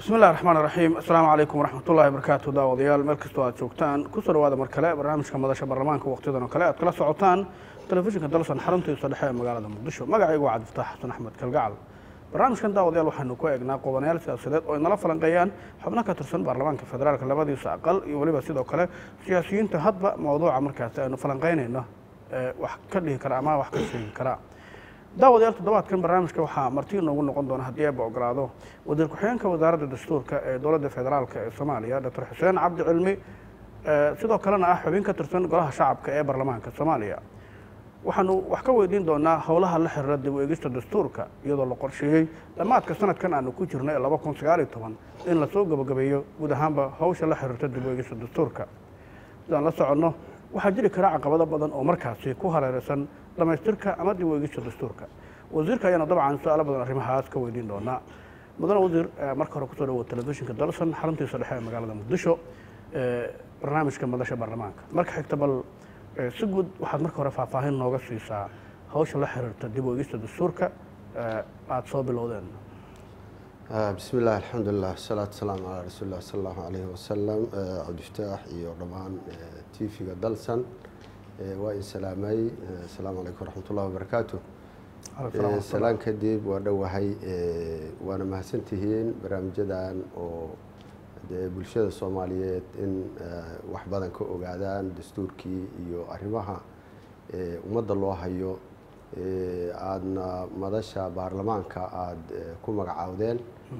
bismi illahi raxmaan raxiim assalaamu calaykum waraxmatullahi wabarakaatu daawadayaal meel kastoo aad joogtaan kusoo dhawaada mar kale barnaamijka madasha baarlamaanka waqtiyadan oo kale aad kala socotaan telefishinka dalsan xaruntiisa dhexe ee magaalada muqdisho magacaygu waa cabdifataax xasan axmed kalgacal barnaamijkan daawadayaal waxaanu ku eegnaa qodanayaal siyaasadeed oo ay nala falanqeeyaan xubno ka tirsan baarlamaanka federaalka labadiisa aqal iyo weliba sidoo kale siyaasiyiinta hadba mawduuca markaasi aynu falanqeynayno ee wax ka dhihi kara ama wax ka sheegi kara daawadayaal toddobaadkan barnaamijka waxaa marti inoogu noqon doona haddii eeba ogolaado wasiir ku-xigeenka wasaaradda dastuurka ee dowladda federaalka ee soomaaliya doctor xuseen cabdi cilmi sidoo kalena ah xubin ka tirsan golaha shacabka ee baarlamaanka soomaaliya waxaanu wax ka weydiin doonaa howlaha la xiriira dib u eegista dastuurka iyadoo la qorsheeyey dhammaadka sanadkan aanu ku jirno ee laba kun sagaal iyo toban in lasoo gabagabeeyo guud ahaanba hawsha la xiriirta dib u eegista dastuurka sidaan la soconno waxaa jiri kara caqabado badan oo markaasi ku hareeraysan dhamaystirka ama dib u eegista dastuurka wasiirka ayaana dabcan su-aalo badan arrimahaas ka weydiin doonaa mudane wasiir marka hore kusoo dhawo telefishinka dalsan xaruntiisa dhexe ee magaalada muqdisho barnaamijka madasha baarlamaanka marka xigta bal si guud waxaad marka hore faahfaahin nooga siisaa hawsha la xiriirta dib u eegista dastuurka aada soo bilowdeen bismi illah alxamdulilah wasalaatu wasalaamu calaa rasuuli lah sala allahu alayhi wasalam cabdifataax iyo dhammaan tv-ga dalsan waa in salaamay asalaamu calaykum waraxmatullahi wabarakaatu salaan kadib waa dhowahay waana mahadsantihiin barnaamijyadan oo dee bulshada soomaaliyeed in wax badan ka ogaadaan dastuurkii iyo arrimaha ummadda loo hayo aadna madasha baarlamaanka aada ku magacaawdeen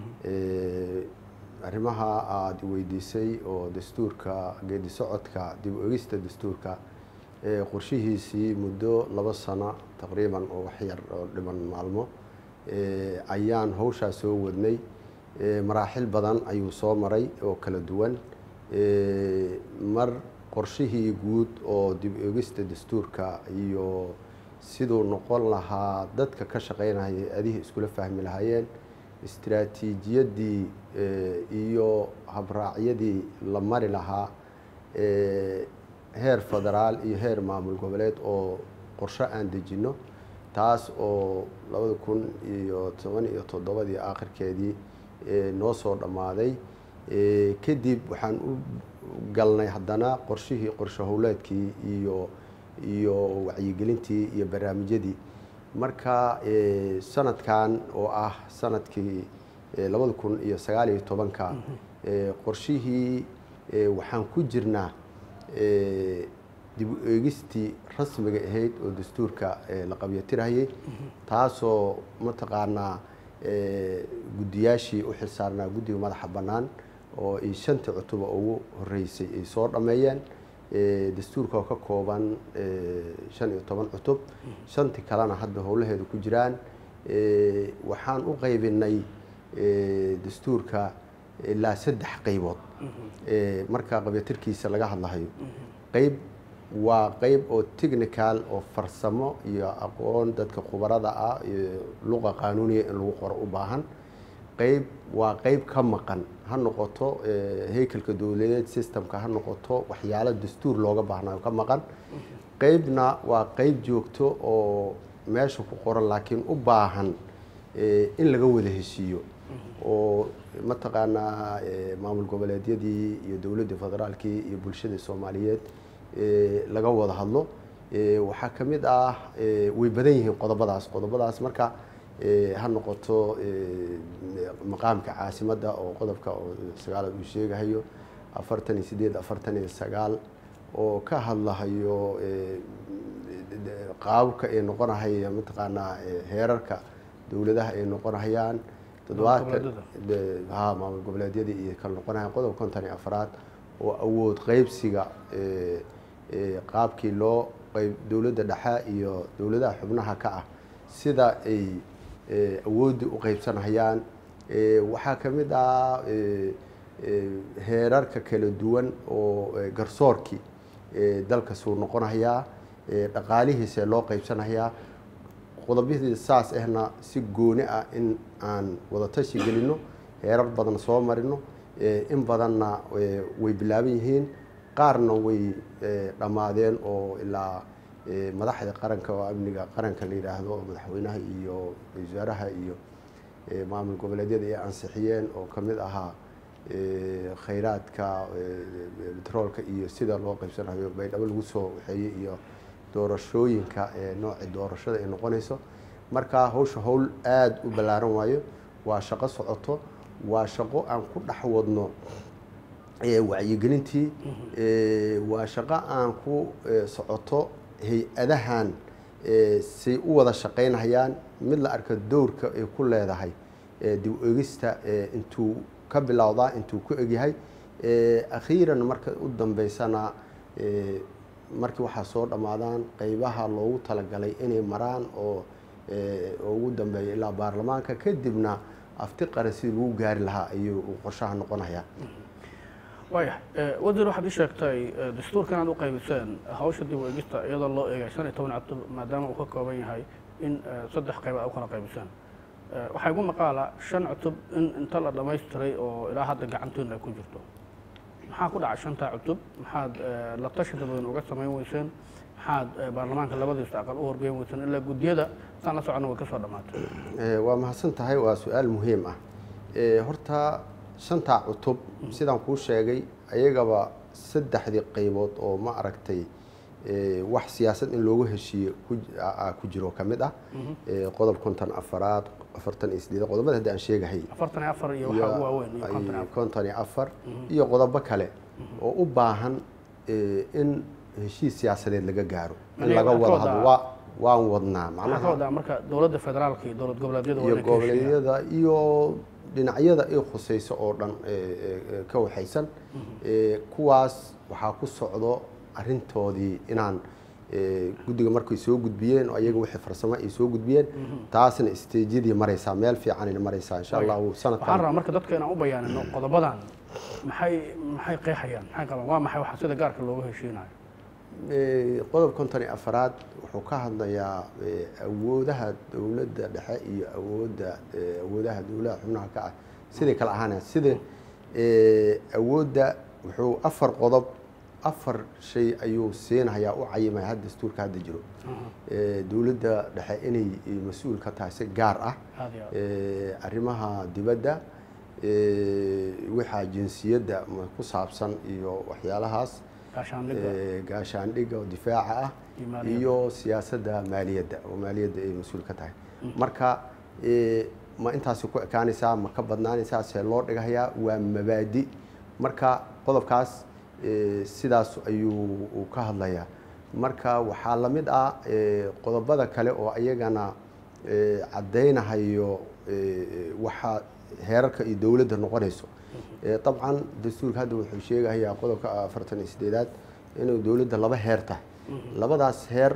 arrimaha aada weydiisay oo dastuurka geedi socodka dib u egista dastuurka qorshihiisii muddo laba sano taqriiban oo waxyar oo dhiman maalmo ayaan hawshaa soo wadnay maraaxil badan ayuu soo maray oo kala duwan mar qorshihii guud oo dib eegista dastuurka iyo siduu noqon lahaa dadka ka shaqeynaya adihii iskula fahmi lahaayeen istraatiijiyaddii iyo habraacyadii la mari lahaa heer federaal iyo heer maamul goboleed oo qorsho aan dejinno taas oo labada kun iyo toban iyo toddobadii aakhirkeedii noo soo dhammaaday kadib waxaan u galnay haddana qorshihii qorsho howleedkii iyo iyo wacyigelintii iyo barnaamijyadii marka sanadkan oo ah sanadkii labada kun iyo sagaal iyo tobanka qorshihii waxaan ku jirnaa dib u eegistii rasmiga ahayd oo dastuurka la qabyatirayay taasoo mataqaanaa guddiyaashii u xilsaarnaa guddiga madaxa bannaan oo ay shantii cutuba ugu horeysay ay soo dhammeeyeen dastuurka oo ka kooban shan iyo toban cutub shantii kalena hadda howlaheeda ku jiraan waxaan u qaybinay dastuurka ilaa saddex qaybood marka qabyatirkiisa laga hadlahayo qayb waa qayb oo technical oo farsamo iyo aqoon dadka khubarada ah iyo luqa qaanuuniya in lagu qoro u baahan qayb waa qayb ka maqan ha noqoto haykalka dowladeed systemka ha noqoto waxyaalo dastuur looga baahnayo ka maqan qaybna waa qayb joogto oo meesha ku qoran laakiin u baahan in laga wada heshiiyo oo mataqaanaa maamul goboleedyadii iyo dowladda federaalkii iyo bulshada soomaaliyeed laga wada hadlo waxaa ka mid ah way badan yihiin qodobadaas qodobadaas marka ha noqoto maqaamka caasimadda oo qodobka oo sagaalaad uu sheegahayo afartan iyo sideed afartan iyo sagaal oo ka hadlahayo qaababka ay noqonahaya mataqaanaa heerarka dowladaha ay noqonahayaan toddobaatan ha maamul goboleedyadii iyo kala noqonahayan qodob konton iyo afraad oo awood qeybsiga qaabkii loo qayb dowladda dhexe iyo dowladaha xubnaha ka ah sida ay awooddii u qeybsanayaan waxaa ka mid ah heerarka kala duwan oo garsoorkii dalka suu noqonayaa dhaqaalihiise loo qeybsanayaa qodobyadii saas ahna si gooni ah in aan wadatashi gelino heerar badan soo marino in badanna way bilaaban yihiin qaarna way dhammaadeen oo ilaa madaxda qaranka oo amniga qaranka la yidhaahdo oo madaxweynaha iyo wasaaraha iyo maamul goboleedyada ay ansixiyeen oo ka mid ahaa khayraadka betroolka iyo sida loo qaybsanayo baydhabo lagu soo waxeeyey iyo doorashooyinka nooci doorashada ay noqonayso marka hawsha howl aada u ballaaran waayo waa shaqo socoto waa shaqo aan ku dhex wadno wacyigelintii waa shaqo aan ku socoto hay-adahan say u wada shaqaynhayaan mid la arka dowrka ay ku leedahay dib egista intuu ka bilowdaa intuu ku egyahay akhiiran marka u dambeysana markii waxaa soo dhammaadaan qeybaha loogu talagalay inay maraan oo ugu dambeeya ilaa baarlamaanka kadibna afti qaran sidii lagu gaari lahaa ayuu qorshaha noqonayaa waaya wasiir waxaad ii sheegtay dastuurkan aad u qaybiseen hawsha dib u egista iyadoo loo eegay shan iyo toban cutub maadaama uu ka kooban yahay in saddex qayb aad u kala qaybiseen waxaa igu maqaala shan cutub in inta la dhammaystiray oo ilaa hadda gacantoodna ay ku jirto maxaa ku dhacay shantaa cutub maxaad la tashi dabadan uga samayn weyseen maxaad baarlamaanka labadiisa aqal u horgeyn weyseen ilaa guddiyada saan la soconna way ka soo dhammaatay waa mahadsan tahay waa su-aal muhiim ah horta shantaa cutub sidaan kuu sheegay ayagaba saddexdii qaybood oo ma aragtay wax siyaasad in loogu heshiiye ku jiro ka mid ah qodob konton afaraad afartan iyo sideed qodobada hadda aan sheegahay afartan iyo afar iyo waxaa ugu waaweyn iyo konton iyo afar konton iyo afar iyo qodobo kale oo u baahan in heshiis siyaasadeed laga gaaro in laga wada hadlo waa waan wadnaa maxaa ka wadaa marka dowladda federaalka iyo dowlad goboleedyada waa iyo inay ka heshiiyaan goboleedyada iyo dhinacyada ay khusayso oo dhan ka waxaysan kuwaas waxaa ku socdo arintoodii inaan guddiga markay soo gudbiyeen oo ayaga wixii farsamo ay soo gudbiyeen taasna isteejyadii maraysaa meel fiicanayna maraysaa insha allahu waxaan sanadkan rabaa marka dadka inaan u bayaanino qodobadan maxay maxay qeexayaan maxay qabaan waa maxay waxa sida gaarka looga heshiinayo qodob konton iyo afaraad wuxuu ka hadlayaa awoodaha dowladda dhexe iyo awoodda awoodaha dowladaha xubnaha ka ah siday kala ahaanayaan sida awoodda wuxuu afar qodob afar shay ayuu siinayaa u cayimaya had dastuurka hadda jiro dowladda dhexe inay mas-uul ka tahay si gaar ah aad iyo aad arrimaha dibadda waxaa jinsiyadda ku saabsan iyo waxyaalahaas gaashaandhigga gaashaandhigga oo difaaca ah Iyo maaliyadda. iyo siyaasadda maaliyadda oo maaliyadda ay mas-uul ka tahay marka ma intaasi ku ekaanaysaa ma ka badnaanaysaa see loo dhigayaa waa mabaadi marka qodobkaas sidaas ayuu uu ka hadlayaa marka waxaa la mid ah qodobada kale oo ayagana caddaynahayo waxa heerarka iyo dowladda noqonayso dabcan dastuurka hadda wuxuu sheegahayaa qodobka afartan iyo sideedaad inuu dowladda laba heer tahay labadaas heer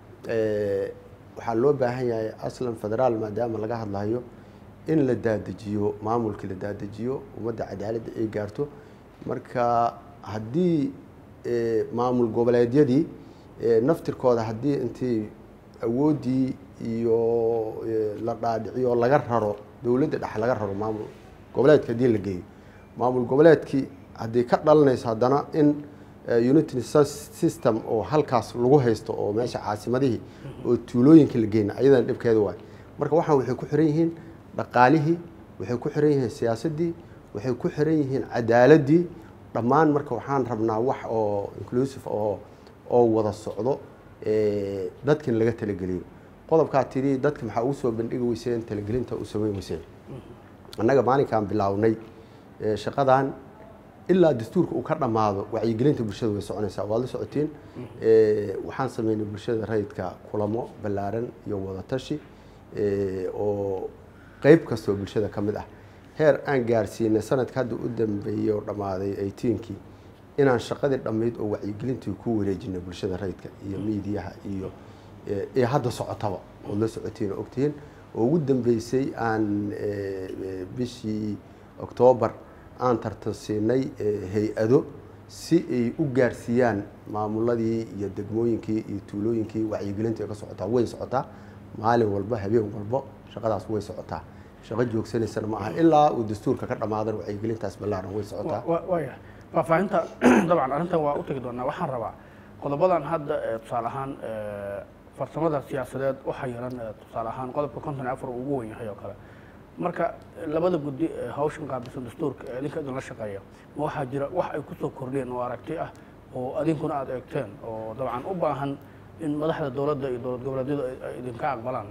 waxaa loo baahan yahay aslan federaal maadaama laga hadlayo in la daadajiyo maamulkii la daadajiyo ummadda cadaaladda ay gaarto marka haddii maamul goboleedyadii naftirkooda haddii intii awooddii iyo la dhaadhiciyo laga raro dowladda dhexe laga raro maamul goboleedka haddii la geeyo maamul goboleedkii haddii ka dhalanayso haddana in unity system oo halkaas lagu haysto oo meesha caasimadihii oo tuulooyinka la geyna ayadana dhibkeeda waay marka waxaan waxay ku xiran yihiin dhaqaalihii waxay ku xiran yihiin siyaasaddii waxay ku xiran yihiin cadaaladdii dhammaan marka waxaan rabnaa wax oo inclusive oo oo wada socdo dadkan laga talageliyo qodobkaa tidhi dadka maxaa ugu soo bandhigi weyseen talagelinta u samayn weyseen annaga maalinkaan bilaawnay shaqadan ilaa dastuurka uu ka dhammaado wacyigelinta bulshada way soconaysaa waad la socotiin waxaan sameynay bulshada rayidka kulamo ballaaran iyo wadatashi oo qeyb kastoo bulshada ka mid ah heer aan gaarsiinay sanadka hadda u dambeeyey oo dhammaaday eighteenkii inaan shaqadii dhammayd oo wacyigelintii ku wareejinay bulshada rayidka iyo miidiyaha iyo ee hadda socotaba ood la socotiin oo ogtihiin oo ugu dambeysay aan bishii oktoobar aan tartansiinay hay-ado si ay u gaarsiiyaan maamuladii iyo degmooyinkii iyo tuulooyinkii wacyigelinta ay ka socotaa way socotaa maalin walba habeen walbo shaqadaas way socotaa shaqo joogsanaysana ma aha ilaa uu dastuurka ka dhammaadan wacyigelintaas ballaaran way socotaa waaya faahfaahinta dabcan arrintan waa u tegi doonaa waxaan rabaa qodobadan hadda tusaale ahaan farsamada siyaasadeed u xayiran tusaale ahaan qodobka konton iyo afar uu ugu wen yahay oo kale marka labada guddi ee hawshan qaabilsan dastuurka ee idinka idinla shaqeeya ma waxaa jira wax ay kusoo kordhiyeen oo aragti ah oo adinkuna aada eegteen oo dabcan u baahan in madaxda dowladda iyo dowlad goboleedyadu ay- ay idinka aqbalaan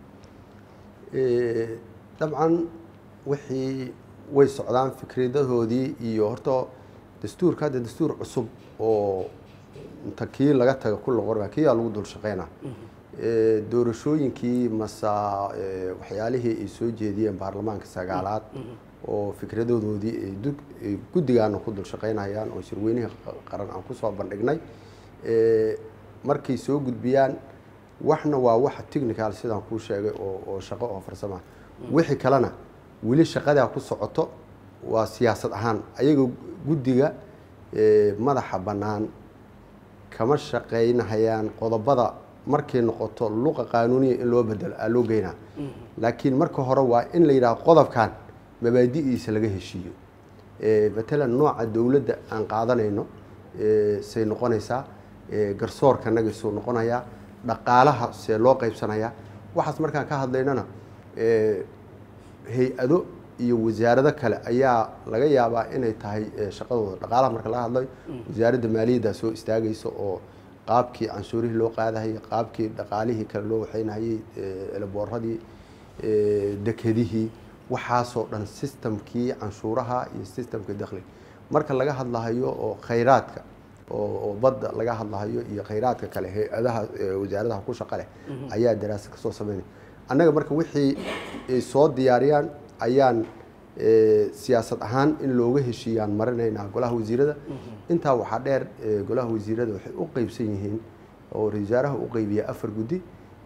Eh, dabcan wixii way socdaan fikradahoodii iyo horta dastuurka hadda dastuur cusub oo inta kii laga taga ku loqorba kiyaa lagu dul shaqeynaa Eh, doorashooyinkii masa eh, waxyaalihii ay soo jeediyeen baarlamaanka sagaalaad oo fikradadoodii ay dug- ay guddigaana ku dul shaqeynayaan oo shirweynihii qa- qaran aan kusoo bandhignay Eh, markay soo gudbiyaan waxna waa wax technical sidaan kuu sheegay oo oo shaqo oo farsama wixii kalena weli shaqadaa ku socoto waa siyaasad ahaan ayaga guddiga eh, madaxa bannaan kama shaqaynahayaan qodobada markay noqoto luqa qaanuuniya in loo bedelo aa loo geynaa laakiin marka hore waa in la yidhaha qodobkan mabaadi'diisa laga heshiiyo Eh, matalan nooca dowladda aan qaadanayno eh, say noqonaysaa eh, garsoorka nagisuu noqonayaa dhaqaalaha see loo qaybsanayaa waxaas markaan ka hadlaynana eh, hay-ado iyo wasaarado kale ayaa laga yaabaa inay tahay eh, shaqadooda dhaqaalaha marka laga hadlayo wasaaradda maaliyadda soo istaagaysa oo qaabkii canshuurihii loo qaadahayay qaabkii dhaqaalihii kale loo waxaynahayay eh, elebooradii eh, dekedihii waxaasoo dhan systemkii canshuuraha iyo systemkii dakhliga marka laga hadlahayo oo khayraadka oo oo badda laga hadlahayo iyo khayraadka kale hay-adaha eh, wasaaradaha ku shaqa leh ayaa daraasad kasoo sameynaya annaga marka wixii ay soo diyaariyaan ayaan eh, siyaasad ahaan in looga heshiiyaan marinaynaa golaha wasiirada intaa waxaa dheer eh, golaha wasiirada waxay u qeybsan yihiin oo ra-iisul wasaaraha u qeybiya afar guddi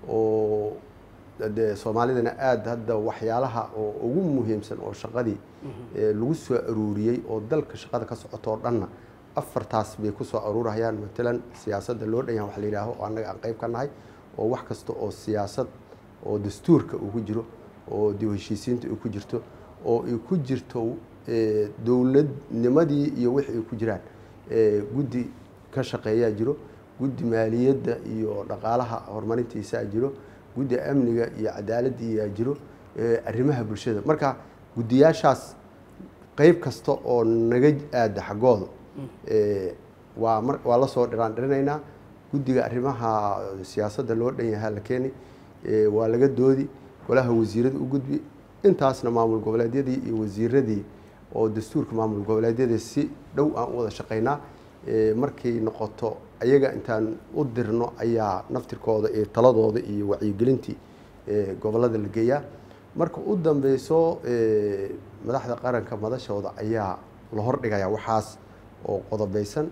oo de soomaalidana aada hadda waxyaalaha oo ugu muhiimsan oo shaqadii eh, lagu soo aruuriyey oo dalka shaqada ka socoto oo dhanna afartaas bay ku soo aruurayaan matalan siyaasadda loo dhan yahay wax la yidhaaho oo annaga aan qeyb ka nahay oo wax kasta oo siyaasad oo dastuurka uu ku jiro oo dib u heshiisiinta uu ku jirto oo ay ku jirto eh, dowladnimadii iyo wixii ay ku jiraan eh, guddi ka shaqeeyaa jiro guddi maaliyadda iyo dhaqaalaha horumarintiisaa jiro guddi amniga iyo cadaaladdiiyaa jiro eh, arrimaha bulshada marka guddiyaashaas qeyb kasta oo naga aada xaggooda eh, waa mar waa la soo dhiraan dhirinaynaa guddiga arrimaha siyaasadda loo dhan yahaa la keeni eh, waa laga doodi golaha wasiirada u gudbi intaasna maamul goboleedyadii iyo wasiiradii oo dastuurka maamul goboleedyada si dhow aan u wada shaqaynaa eh, markay noqoto ayaga intaan u dirno ayaa naftirkooda iyo taladooda iyo wacyigelintii eh, gobolada la geeyaa marka u dambeyso eh, madaxda qaranka madashooda ayaa la hordhigayaa waxaas oo qodobeysan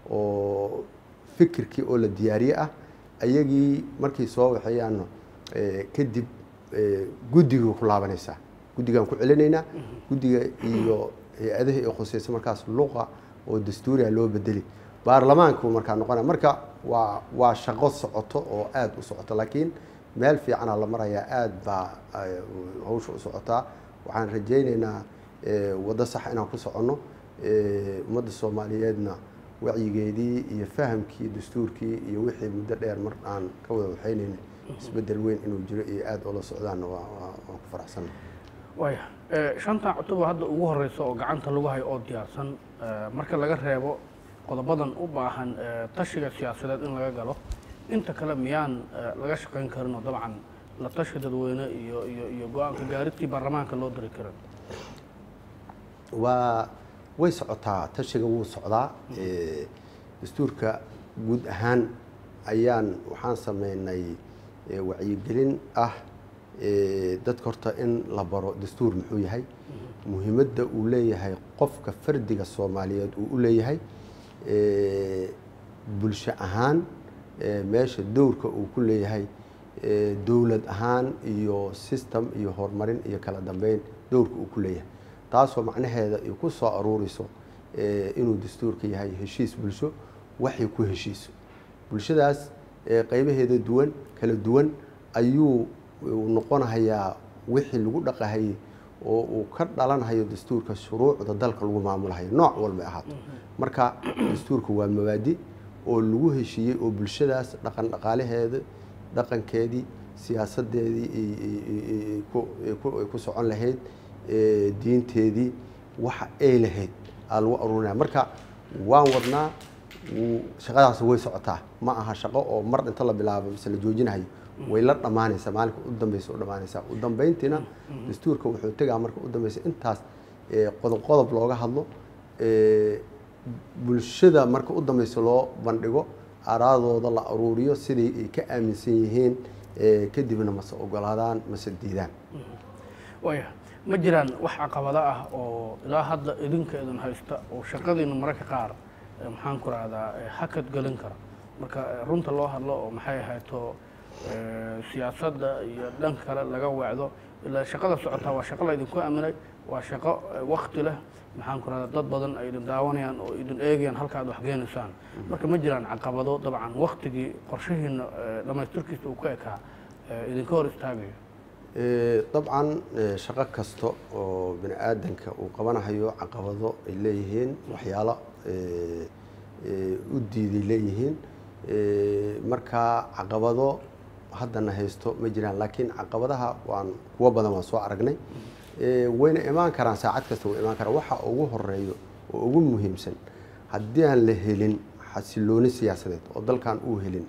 oo fikirkii oo la diyaariye ah ayagii markay soo waxeeyaanno eh, kadib eh, guddigii ku laabanaysaa guddigaan ku celinaynaa guddiga iyo hay-adaha ee khuseysa markaas luqa oo dastuuriga loo bedeli baarlamaanku markaa noqonaya marka waa waa shaqo socoto oo aada u socoto laakiin meel fiicana la marayaa aada baa eh, hawsha u socotaa waxaan rajaynaynaa eh, waddo sax inaan ku soconno eh, ummadda soomaaliyeedna wacyigeedii iyo fahamkii dastuurkii iyo wixii muddo dheer mar aan ka wada waxaynayn isbedel weyn inuu jiro iyo aada ula socdaanna waa waa- waan ku faraxsanna waaya Eh, shantan cutub hadda ugu horeysa oo gacanta lagu hayo oo diyaarsan eh, marka laga reebo qodobadan u baahan eh, tashiga siyaasadeed in laga galo inta kale miyaan eh, laga shaqayn karin oo dabcan la tashi dadweyne iyo iyo iyo go-aanka gaaridtii baarlamaanka loo diri karin waa way socotaa tashiga wuu socdaa Eh, dastuurka guud ahaan ayaan waxaan sameynay eh, wacyigelin ah eh, dadka horta in la baro dastuur muxuu yahay muhiimadda uu leeyahay qofka fardiga soomaaliyeed uu u leeyahay Eh, bulsho ahaan eh, meesha dowrka uu ku leeyahay eh, dowlad ahaan iyo system iyo horumarin iyo kala dambeyn dowrka uu ku leeyahay taasoo macnaheeda ay ku soo aruureyso eh, inuu dastuurka yahay heshiis bulsho waxay ku heshiiso bulshadaas eh, qaybaheeda duwan kala duwan ayuu uu noqonahayaa wixii lagu dhaqahayay oo uu ka dhalanhayo dastuurka shuruucda dalka lagu maamulahayo nooc walbay ahaato marka dastuurka waa mabaadi oo lagu heshiiyey oo bulshadaas dhaqan dhaqaalaheeda dhaqankeedii siyaasadeedii ay ku socon lahayd diinteedii waxa ay lahayd aa lagu aruurinaya marka waan wadnaa shaqadaas way socotaa ma aha shaqo oo mar inta la bilaabo mise la joojinahayo way la dhammaanaysaa maalinka u dambeysa u dhammaanaysaa u dambeyntiina dastuurka wuxuu tegaa marka u dambeysa intaas qodob qodob looga hadlo bulshada marka u dambeysa loo bandhigo araadooda la aruuriyo siday ay ka aaminsan yihiin kadibna mase ogolaadaan mase diidaan waya ma jiraan wax caqabado ah oo ilaa hadda idinka idin haysta oo shaqadiina mararka qaar maxaan ku rahdaa hakad gelin kara marka runta loo hadlo oo maxay ahayto siyaasadda iyo dhanka kale laga weecdo ilaa shaqada socotaa waa shaqo la idinku aaminay waa shaqo wakti leh maxaan ku rahdaa dad badan ay idin daawanayaan oo idin eegayaan halka aad waxgeenaysaan marka ma jiraan caqabado dabcan waktigii qorshihiina dhammaystirkiisa uu ka ekaa idinka hor istaagayo dabcan shaqo kasta oo bini aadanka uu qabanahayo caqabado ay leeyihiin waxyaalo u diiday leeyihiin marka caqabado haddana haysto ma jiraan laakiin caqabadaha waan kuwo badan waan soo aragnay wayna imaan karaan saacad kasta way imaan karaan waxa ugu horeeyo oo ugu muhiimsan haddii aan la helin xasilooni siyaasadeed oo dalkan uu helin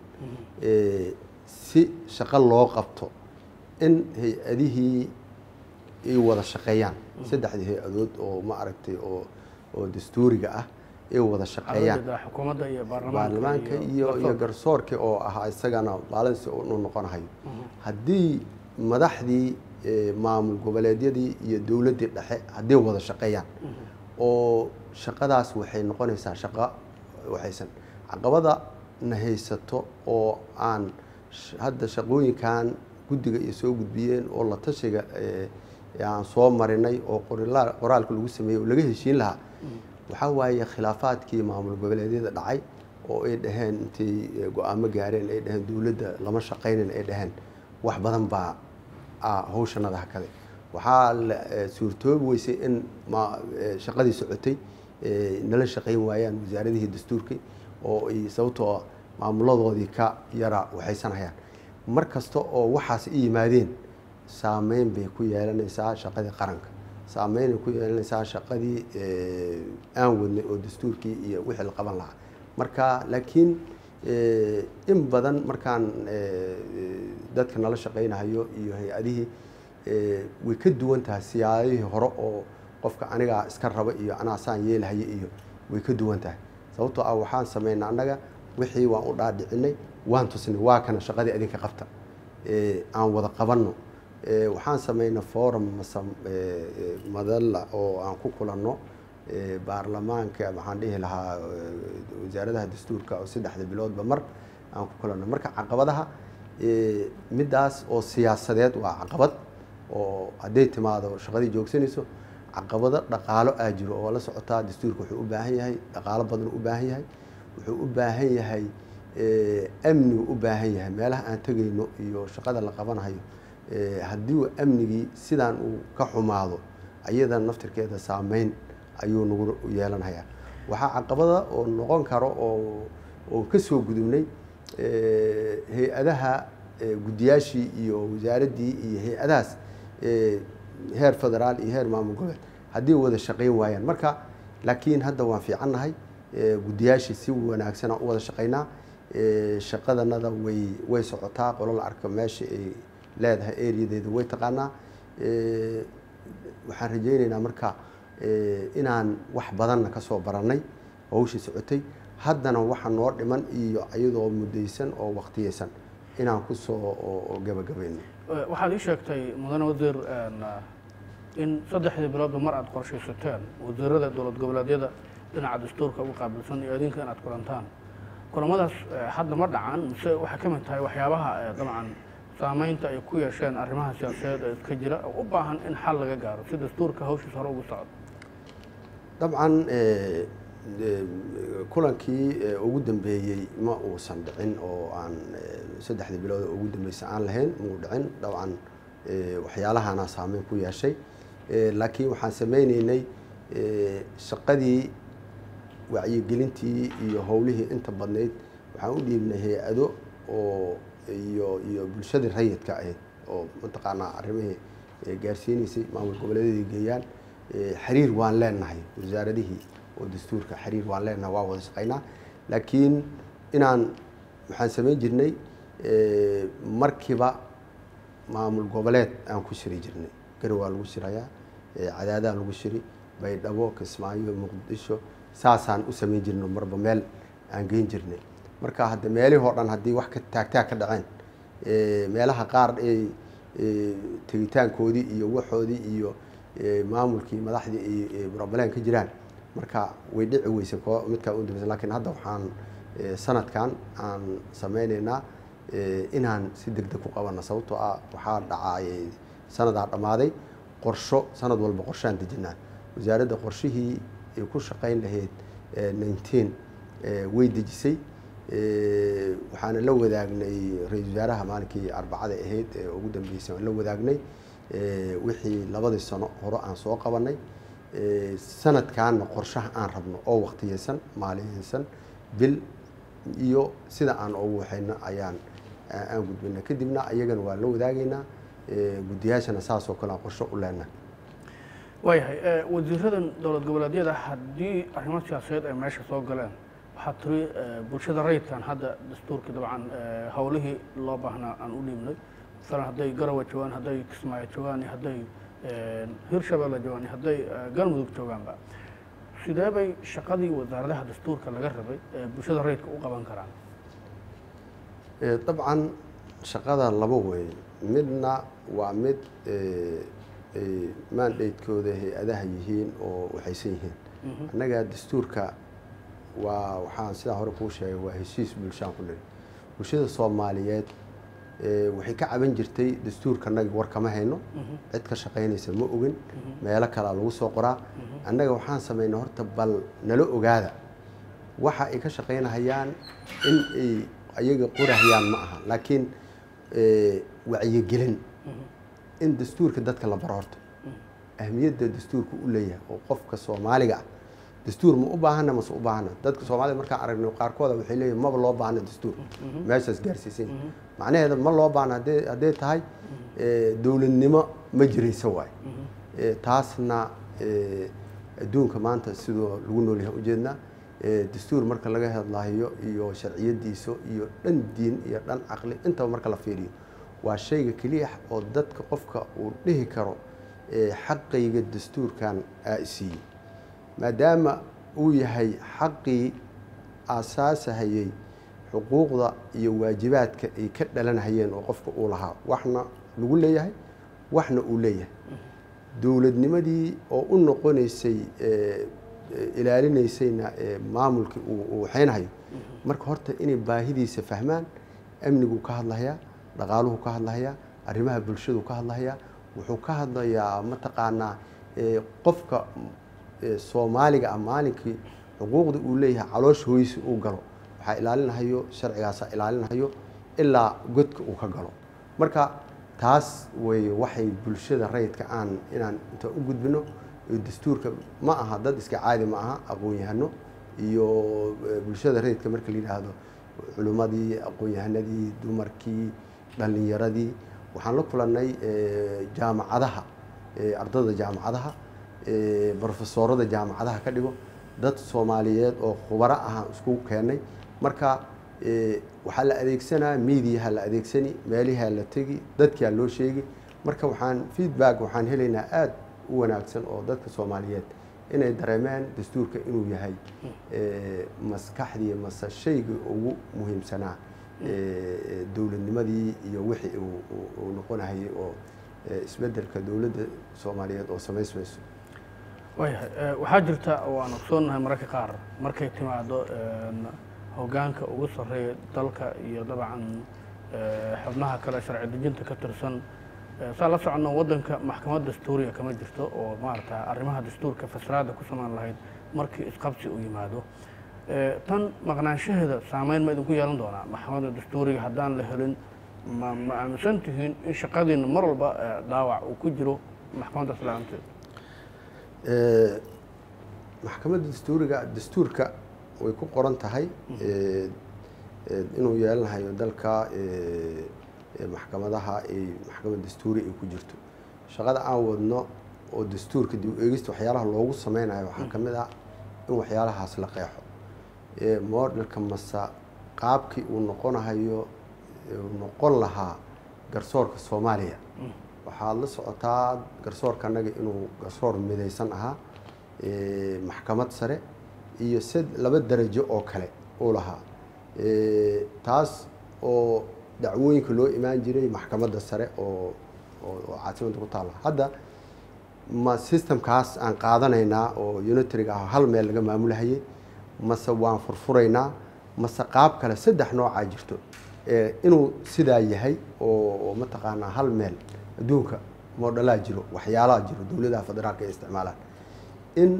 si shaqo loo qabto in hay-adihii ay wada shaqeeyaan saddexdii hay-adood oo ma aragtay oo oo dastuuriga ah ay wada shaqeeyaan xukuumadda iyo baarlamaanka iyo iyo garsoorka oo ahaa isagana baalansi uu noqonahayo haddii madaxdii maamul goboleedyadii iyo dowladdii dhexe hadday wada shaqeeyaan oo shaqadaas waxay noqonaysaa shaqo waxaysan caqabada na haysato oo aan hadda shaqooyinkan guddiga ay soo gudbiyeen oo la tashiga aan soo marinay oo qoraalka lagu sameeyey oo laga heshiin lahaa waxaa waaye khilaafaadkii maamul goboleedyada dhacay oo ay dhaheen intay go-aamo gaareen ay dhaheen dowladda lama shaqaynan ay dhaheen wax badan baa hawshanada hakade waxaa la suurtoobi weysay in shaqadii socotay nala shaqayn waayaan wasaaradihii dastuurkii oo ay sababtoo maamuladoodii ka yara waxaysanayaan mar kasta oo waxaas i yimaadeen saameyn bay ku yeelanaysaa shaqadii qaranka saameynay ku yeelanaysaa shaqadii aan wadnay oo dastuurkii iyo wixii la qaban lahaa marka laakiin in badan markaan dadka nala shaqaynahayo iyo hay-adihii way ka duwan tahay siyaadihii hore oo qofka anigaa iska raba iyo anaa saan yeelahaya iyo way ka duwan tahay sababtoo ah waxaan sameynay annaga wixii waan u dhaadhicinay waan tusnay waa kana shaqadii adinka qabta aan wada qabanno waxaan sameynay forum mase madalla oo aan ku kulanno baarlamaanka waxaan dhihi lahaa wasaaradaha dastuurka oo saddexda biloodba mar aan ku kulanno marka caqabadaha middaas oo siyaasadeed waa caqabad oo hadday timaado shaqadii joogsanayso caqabado dhaqaalo aa jiro oo la socotaa dastuurka wuxuu u baahan yahay dhaqaalo badan u baahan yahay wuxuu u baahan yahay amnigu u baahan yahay meelaha aan tegayno iyo shaqada la qabanayo haddii uu amnigii sidaan uu ka xumaado ayadan naftirkeeda saameyn ayuu nagu yeelanayaa waxaa caqabada oo noqon karo oo oo ka soo gudubnay hay-adaha guddiyaashii iyo wasaaraddii iyo hay-adahaas heer federaal iyo heer maamul goboleed haddii wada shaqayn waayaan marka laakiin hadda waan fiicannahay guddiyaashii si wanaagsanaa u wada shaqaynaa shaqadanada way way socotaa qolo la arko meesha ay leedahay areadeeda way taqaanaa waxaan rajaynaynaa marka inaan wax badanna ka soo barannay hawshii socotay haddana waxa noo dhiman iyo iyadoo muddaysan oo waqtiyeysan inaan kusoo gabagabayno waxaad ii sheegtay mudane wasiir in saddexdii biloodba mar aada qorshaysateen wasiirada dowlad goboleedyada dhinaca dastuurka uga qaabilsan iyo idinka inaad kulantaan kulamadaas hadda ma dhacan mise waxay ka mid tahay waxyaabaha dabcan saameynta ay ku yeesheen arrimaha siyaasadeed ee iska jira oo u baahan in xal laga gaaro si dastuurka hawshiis hore ugu socdo dabcan kulankii ugu dambeeyey ma uusan dhicin oo aan saddexdii bilood ugu dambeysay aan lahayn muu dhicin dabcan waxyaalahana saameyn ku yeeshay laakiin waxaan sameyneynay shaqadii wacyigelintii iyo howlihii inta badnayd waxaan u dhiibnay hay-ado oo iyo iyo bulshadii rayidka ahayd oo mataqaanaa arrimihii gaarsiinaysay maamul goboleedyadii geeyaan xiriir waan leenahay wasaaradihii oo dastuurka xiriir waan leenahay waa wada shaqaynaa laakiin inaan waxaan samayn jirnay markiiba maamul goboleed aan ku shiri jirnay gari waa lagu shirayaa cadaadaan lagu shiri baydhabo kismaayo muqdisho saasaan u samayn jirnay marba meel aan geyn jirnay marka hadda meelihii oo dhan haddii wax ka taagtaag ka dhaceen meelaha qaar ay tegitaankoodii iyo waxoodii iyo maamulkii madaxdii ay broblem ka jiraan marka way dhici weysay ko midkaa u dambaysan lakiin hadda waxaan sanadkan aan sameyneynaa inaan si deg deg ku qabana sababtoo ah waxaa dhacay sanadaa dhammaaday qorsho sanad walba qorshaan dejinaa wasaaradda qorshihii ay ku shaqayn lahayd nineteen way dejisay waxaana la wadaagnay ra-isul wasaaraha maalinkii arbacada ahayd ee ugu dambeysay waan la wadaagnay wixii labadii sano hore aan soo qabanay sanadkaana qorshaha aan rabno oo waktiyeysan maaliyeysan bil iyo sida aan ugu waxayno ayaan aan gudbina kadibna ayagana waa la wadaagaynaa guddiyaashana saasoo kale aan qorsho u leenahay waayahay wasiiradan dowlad goboleedyada haddii arrimo siyaasadeed ay meesha soo galeen waxaa tiri bulshada rayidkan hadda dastuurkii dabcan howlihii loo baahnaa aan u dhiibnay masalan hadday garawa joogaan hadday kismaayo joogaan iyo hadday hirshabeelle joogaan iyo hadday galmudug joogaanba sidee bay shaqadii wasaaradaha dastuurka laga rabay ee bulshada rayidka u qaban karaan dabcan shaqada laba wey midna waa mid mandatekooda hay-adaha yihiin oo waxaysan yihiin annaga dastuurka waa waxaan sidaa hore kuu sheegay waa heshiis bulshaan ku niri bulshada soomaaliyeed waxay ka caban jirtay dastuurka annaga war kama hayno cid ka shaqaynaysa ma ogin meelo kalea lagu soo qoraa annaga waxaan samaynay horta bal nala ogaada waxa ay ka shaqaynahayaan in ay ayaga qorahayaan ma aha laakiin wacyigelin in dastuurka dadka la baro horta ahmiyadda dastuurka u leeyahay oo qofka soomaaliga ah dastuur ma u baahana mase u baahana dadka soomaalida markaan aragno qaarkooda waxay leeyihin maba loo baahna dastuur meeshaas gaarsiisan macnaheeda ma loo baahna hadee hadday tahay dowladnimo ma jiraysa waay taasna adduunka maanta sidoo lagu noolyahay ujeednaa dastuur marka laga hadlayo iyo sharciyadiisa iyo dhan diin iyo dhan caqli intaba marka la fiiriyo waa shayga keliya oo dadka qofka uu dhihi karo xaqayga dastuurkan aa isiiyey maadaama uu yahay xaqii aasaasahayey xuquuqda iyo waajibaadka ay ka dhalanhayeen oo qofka uu lahaa waxna lagu leeyahay waxna uu leeyahay dowladnimadii oo u noqonaysay ilaalinaysayna maamulkii uu waxaynahayo marka horta inay baahidiisa fahmaan amniguu ka hadlahayaa dhaqaaluhu ka hadlahayaa arrimaha bulshadu ka hadlahayaa wuxuu ka hadlayaa mataqaanaa qofka soomaaliga ah maalinkii xuquuqda uu leeyahay caloosh hooysi uu galo waxaa ilaalinahayo sharcigaasa ilaalinahayo ilaa godka uu ka galo marka taas way waxay bulshada rayidka aan inaan inta u gudbino dastuurka ma aha dad iska caadi ma aha aqoon-yahano iyo bulshada rayidka marka la yidhaahdo culimmadii aqoon-yahanadii dumarkii dhallinyaradii waxaan la kulannay jaamacadaha ardada jaamacadaha brofesoorada jaamacadaha ka dhigo dad soomaaliyeed oo khubaro ahaan isku keenay marka waxaa la adeegsanaa mediaha la adeegsani meelihaa la tegi dadkaa loo sheegi marka waxaan feedback waxaan helaynaa aada u wanaagsan oo dadka soomaaliyeed inay dareemeen dastuurka inuu yahay maskaxdii mase shayga ugu muhiimsanaa dowladnimadii iyo wixii uu noqonahayay oo isbedelka dowladda soomaaliyeed oo samaysmayso waayahay waxaa jirta waan ogsoonnahay mararka qaar markay timaado hoggaanka ugu sarreeya dalka iyo dabcan xubnaha kale sharci dejinta ka tirsan saa la soconno waddanka maxkamad dastuuriya kama jirto oo maarata arrimaha dastuurka fasraadda ku samaan lahayd markii isqabsi uu yimaado tan maqnaanshaheeda saameyn ma idinku yeelan doonaa maxkamadda dastuuriga haddaan la helin ma ma aaminsan tihiin in shaqadiina mar walba dhaawac uu ku jiro maxkamadda islaamteeda maxkamadda dastuuriga dastuurka way ku qoran tahay eh, inuu yeelanayo dalka eh, eh, maxkamadaha ay maxkamad dastuuri ay ku jirto shaqada aan wadno oo dastuurka dib u eegista waxyaalaha loogu sameynayo waxaa ka mid ah in waxyaalahaas la qeexo Eh, modelka mase qaabkii uu noqonahayo eh, uu noqon lahaa garsoorka soomaaliya waxaad la socotaa garsoorka annaga inuu garsoor midaysan ahaa eh, maxkamad sare iyo sid laba darajo oo kale uu lahaa Eh, taas oo dacwooyinka loo imaan jiray maxkamadda sare oo oo oo caasimadda ku taalla hadda ma systemkaas aan qaadanaynaa oo unitariga ah hal meel laga maamulahayay mase waan furfuraynaa mase qaab kale saddex noocaa jirto Eh, inuu sidaa yahay oo oo mataqaanaa hal meel adduunka moodhalaa jiro waxyaalaha jiro dowladaha federaalka ay isticmaalaan in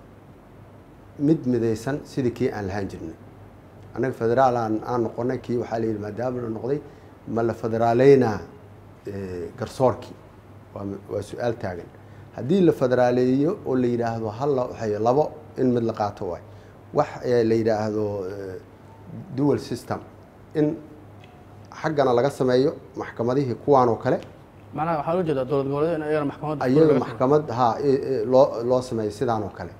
mid midaysan sidii kii aan lahaan jirnay annaga federaal aan aan noqonay kii waxaa la yidhi maadaama la noqday ma la federaaleynaa eh, garsoorkii waa waa su-aal taagan haddii la federaaleeyo oo la yidhaahdo hal la waxay labo in mid la qaato waay wax eh, la yidhaahdo eh, dual system in xaggana laga sameeyo maxkamadihii kuwaan oo kale macnaha waxaa loo jeedaa dowlad goboleed in ayagana maxkamadda ayaga laga maxkamad ha e- e, loo loo sameeyo sidaan oo kale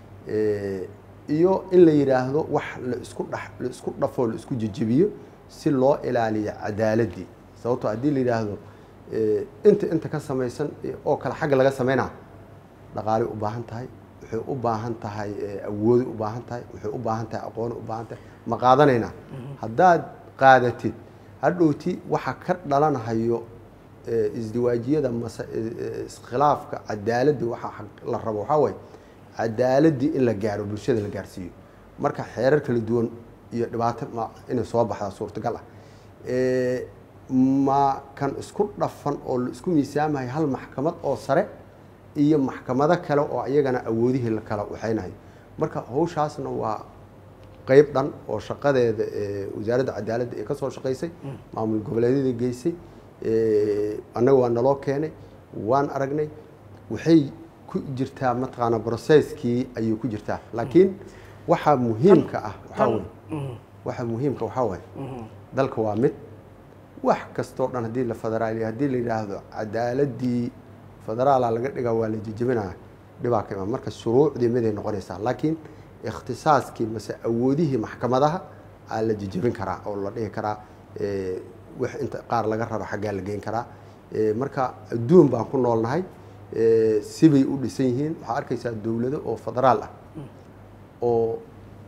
Eh, iyo in la yidhaahdo wax la isku dhex la isku dhafoo la isku jejebiyo si loo ilaaliyo cadaaladii sababtoo haddii la yidhaahdo eh, inta inta ka samaysan eh, oo kale xagga laga sameynaa dhaqaalay u baahan tahay waxay u baahan tahay eh, awoodi u baahan tahay waxay u baahan tahay aqooni u baahan tahay ma qaadanaynaa haddaad qaadatid hadhowti waxa ka dhalanhayo eh, isdiwaajiyada mase eh, eh, iskhilaafka cadaaladii waxa xaq- la rabo waxaa waaye cadaaladii in la gaaro bulshada la gaarsiiyo marka xeerar kala duwan iyo dhibaato ma inay soo baxdaa suurtagal ah Eh, ma kan isku dhafan oo la isku miisaamahay hal maxkamad oo sare iyo maxkamado kale oo iyagana awoodihii la kala waxaynayo marka hawshaasna waa qeyb dhan oo shaqadeeda eh, wasaaradda cadaaladda ee ka soo shaqaysay maamul goboleedyada geysay eh, annaga waa naloo keenay waan aragnay waxay ku jirtaa mataqaana processkii ayay ku jirtaa laakiin waxaa muhiimka ah waxaa tan weeye waxaa muhiimka waxaa waaye dalka waa mid wax kastoo dhan haddii la federaaliyo haddii la yidhaahdo cadaaladii federaala laga dhigaa waa la jejebinaya dhibaa ka imaan marka shuruucdii miday noqonaysaa laakiin ikhtisaaskii mase awoodihii maxkamadaha aa la jejebin karaa oo la dhihi karaa eh, wax inta qaar laga raba xaggaa la geyn karaa Eh, marka adduun baan ku noolnahay eh, sibay u dhisan yihiin waxaa arkaysaa dowlado oo federaal ah oo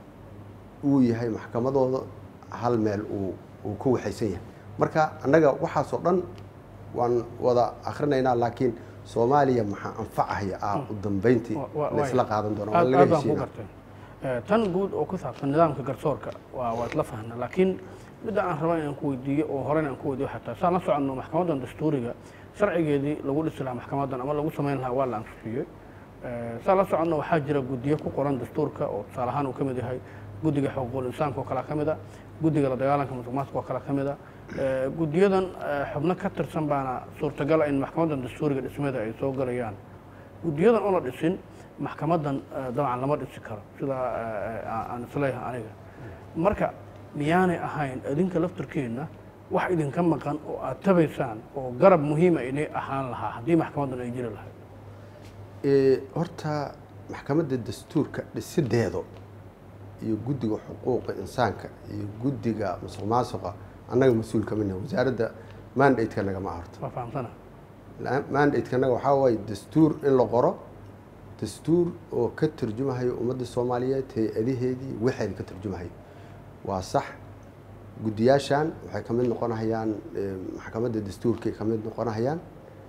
uu yahay maxkamadooda hal meel uu uu ku waxaysan yahay marka annaga waxaasoo dhan waan wada akhrinaynaa laakiin soomaaliya maxaa anfacahaya ah u dambeyntii Wa- wa- laysla qaadan doona waa aad laga aad baan ku heshiina gartay Eh, tan guud oo ku saabsan nidaamka garsoorka waa waa isla fahna laakiin midda aan raba inaan ku weydiiyo oo horena aan ku weydiiyo xataa saan la soconno maxkamadan dastuuriga sharcigeedii lagu dhisi lahaa maxkamadan ama lagu samayn lahaa waa la ansixiyey Eh, saan la soconno waxaa jira guddiyo ku qoran dastuurka oo tusaale ahaan uu ka mid yahay guddiga xuquuqul insaanka oo kale ka mid a guddiga la dagaalanka musuqmaasuqa oo kale ka mid a Eh, guddiyadan eh, xubno ka tirsan baana suurtagal ah in maxkamadan dastuuriga dhismeeda ay soo galayaan guddiyadan oo la dhisin maxkamadan eh, dabcan lama dhisi karo sida eh, eh, aan isleeyahay aniga marka miyaanay ahayn idinka laftirkeenna wax idinka maqan oo aad tabaysaan oo garab muhiima inay ahaan lahaa haddii maxkamadan ay jiri lahayd Eh, horta maxkamadda dastuurka dhisideedo iyo guddiga xuquuqa insaanka iyo guddiga musuq maasuqa annaga mas-uul ka midna wasaaradda mandate-ka nagama horta waa fahamsana mandate-kanaga waxaa waaye dastuur in la qoro dastuur oo ka turjumahayo ummadda soomaaliyeed hay-adaheedii waxeeda ka turjumahayo waa sax guddiyaashan waxay ka mid noqonahayaan eh, maxkamadda dastuurkay ka mid noqonahayaan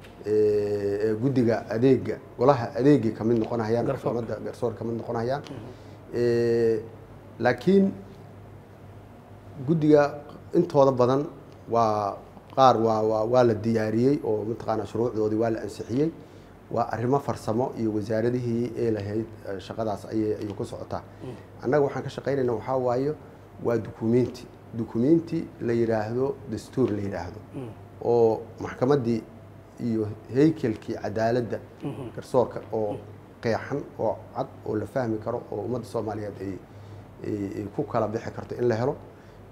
eh, guddiga adeega golaha adeegay ka mid noqonahayaan Garsoorka. maxkamadda garsoor ka mid noqonahayaan Eh, laakiin guddiga intooda badan waa qaar waa waa waa la diyaariyey oo mataqaanaa shuruucdoodii waa la ansixiyey waa arrimo farsamo iyo wasaaradihii ee lahayd eh, shaqadaas ayay ayay ku socotaa annaga waxaan ka shaqaynaynaa waxaa waaye waa dukumenti dukumenti la yidhaahdo dastuur la yidhaahdo oo maxkamaddii iyo haykelkii cadaaladda garsoorka oo qeexan oo cad oo la fahmi karo oo ummadda soomaaliyeed ay ay ay ku kala bixi karto in la helo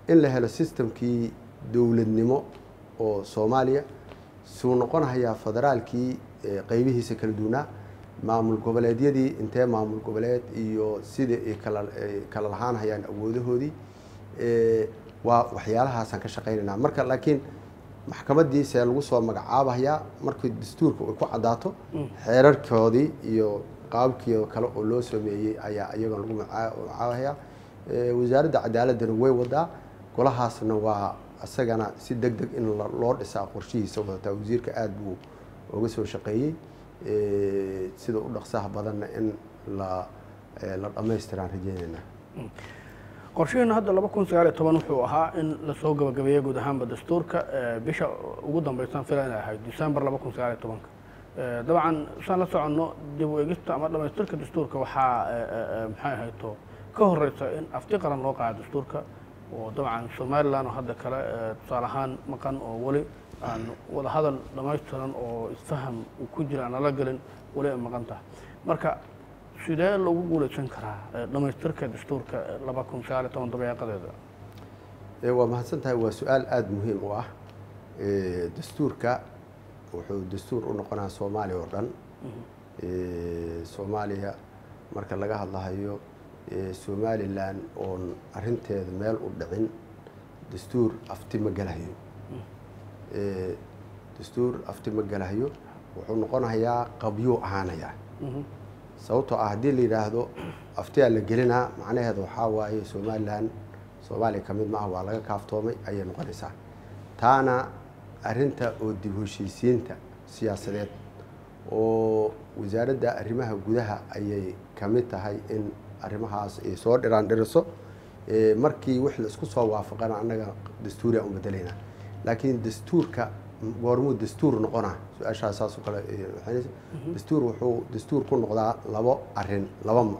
in la helo systemkii dowladnimo oo soomaaliya suu noqonahayaa federaalkii qeybihiisa kala duwanaa maamul goboleedyadii intee maamul goboleed iyo sida ay kala ay kala lahaanhayaan awoodahoodii waa waxyaalahaasaan ka shaqaynaynaa marka laakiin maxkamaddii see lagu soo magacaabahayaa markii dastuurka ay ku caddaato xeerarkoodii iyo qaabkii kale oo loo sameeyey ayaa iyagoon lagu magacaabahayaa wasaaradda cadaaladdana way wadaa golahaasna waa isagana si deg deg in loo dhisaa qorshihiisa wadataa wasiirka aada buu uga soo shaqeeyey sida u dhaqsaha badanna in la la dhammaystiraan rajeynaynaa qorshaheena hadda laba kun sagaal iyo toban wuxuu ahaa in lasoo gabagabeeyo guud ahaanba dastuurka bisha ugu dambaysan fila inay ahayd december laba kun sagaal iyo tobanka dabcan saan la soconno dib u egista ama dhamaystirka dastuurka waxaa maxay ahayto ka horeysa in afti qaran loo qaado dastuurka oo dabcan somalilan oo hadda kale tusaale ahaan maqan oo weli aan wada hadal dhamaystiran oo isfaham uu ku jira aan lala gelin weli ay maqan tahay marka sidee lagu guulaysan karaa dhamaystirka dastuurka laba kun sagaal iyo toban dabeeqadeeda waa mahadsan tahay waa su-aal aada muhiim u ah dastuurka wuxuu dastuur u noqonaa soomaaliya oo dhan soomaaliya marka laga hadlahayo somalilan oon arinteeda meel u dhicin dastuur afti ma gelahayo dastuur afti ma gelahayo wuxuu noqonayaa qabyuu ahaanayaa sababtoo ah haddii la yidhaahdo aftiyaa la gelinaa macnaheeda waxaa waaye somalilan soomaaliya ka mid maaha waa laga kaaftoomay ayay noqonaysaa taana arinta oo dib heshiisiinta siyaasadeed oo wasaaradda arrimaha gudaha ayay ka mid tahay in arrimahaas ay soo dhiraan dhiriso markii wix la isku soo waafaqana annaga dastuuriya u bedelaynaa laakiin dastuurka goormuu dastuur noqonaa su-aashaas saasoo kale waxaynaysa dastuur wuxuu dastuur ku noqdaa labo arin laba mar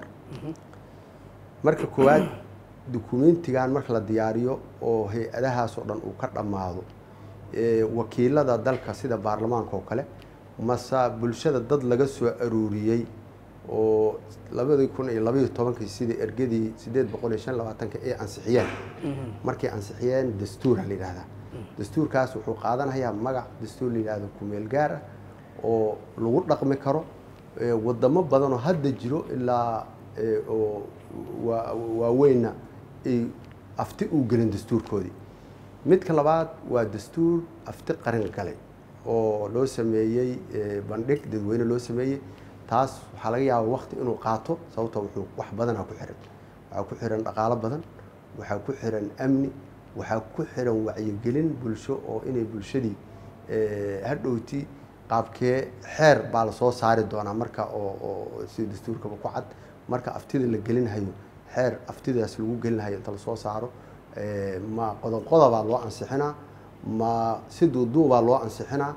marka koowaad dukumentigan marka la diyaariyo oo hay-adahaas oo dhan uu ka dhammaado wakiilada dalka sida baarlamaanka oo kale mase bulshada dad laga soo aruuriyey oo labadii kun iyo labaiyo tobankii sidii ergadii sideed boqol iyo shan labaatanka ay ansixiyeen markay ansixiyeen dastuura la yidhahdaa dastuurkaas wuxuu qaadanayaa magac dastuur la yidhahdo kumeel gaar ah oo lagu dhaqmi karo wadamo badan oo hadda jiro ilaa oo waaweynna ay afti uu gelin dastuurkoodii midka labaad waa dastuur afti qaran galay oo loo sameeyey bandhig dadweyne loo sameeyey taas waxaa laga yaaba wakti inuu qaato sababtoo wuxuu wax badanaa ku xiran waxaa ku xiran dhaqaalo badan waxaa ku xiran amni waxaa ku xiran wacyigelin bulsho oo inay bulshadii hadhowti qaabkee xeer baa lasoo saari doonaa marka oo sida dastuurkaba ku cad marka aftida la gelinhayo xeer aftidaas lagu gelinhayo inta lasoo saaro ma qodob qodobaa loo ansixinaa ma si duuduubaa loo ansixinaa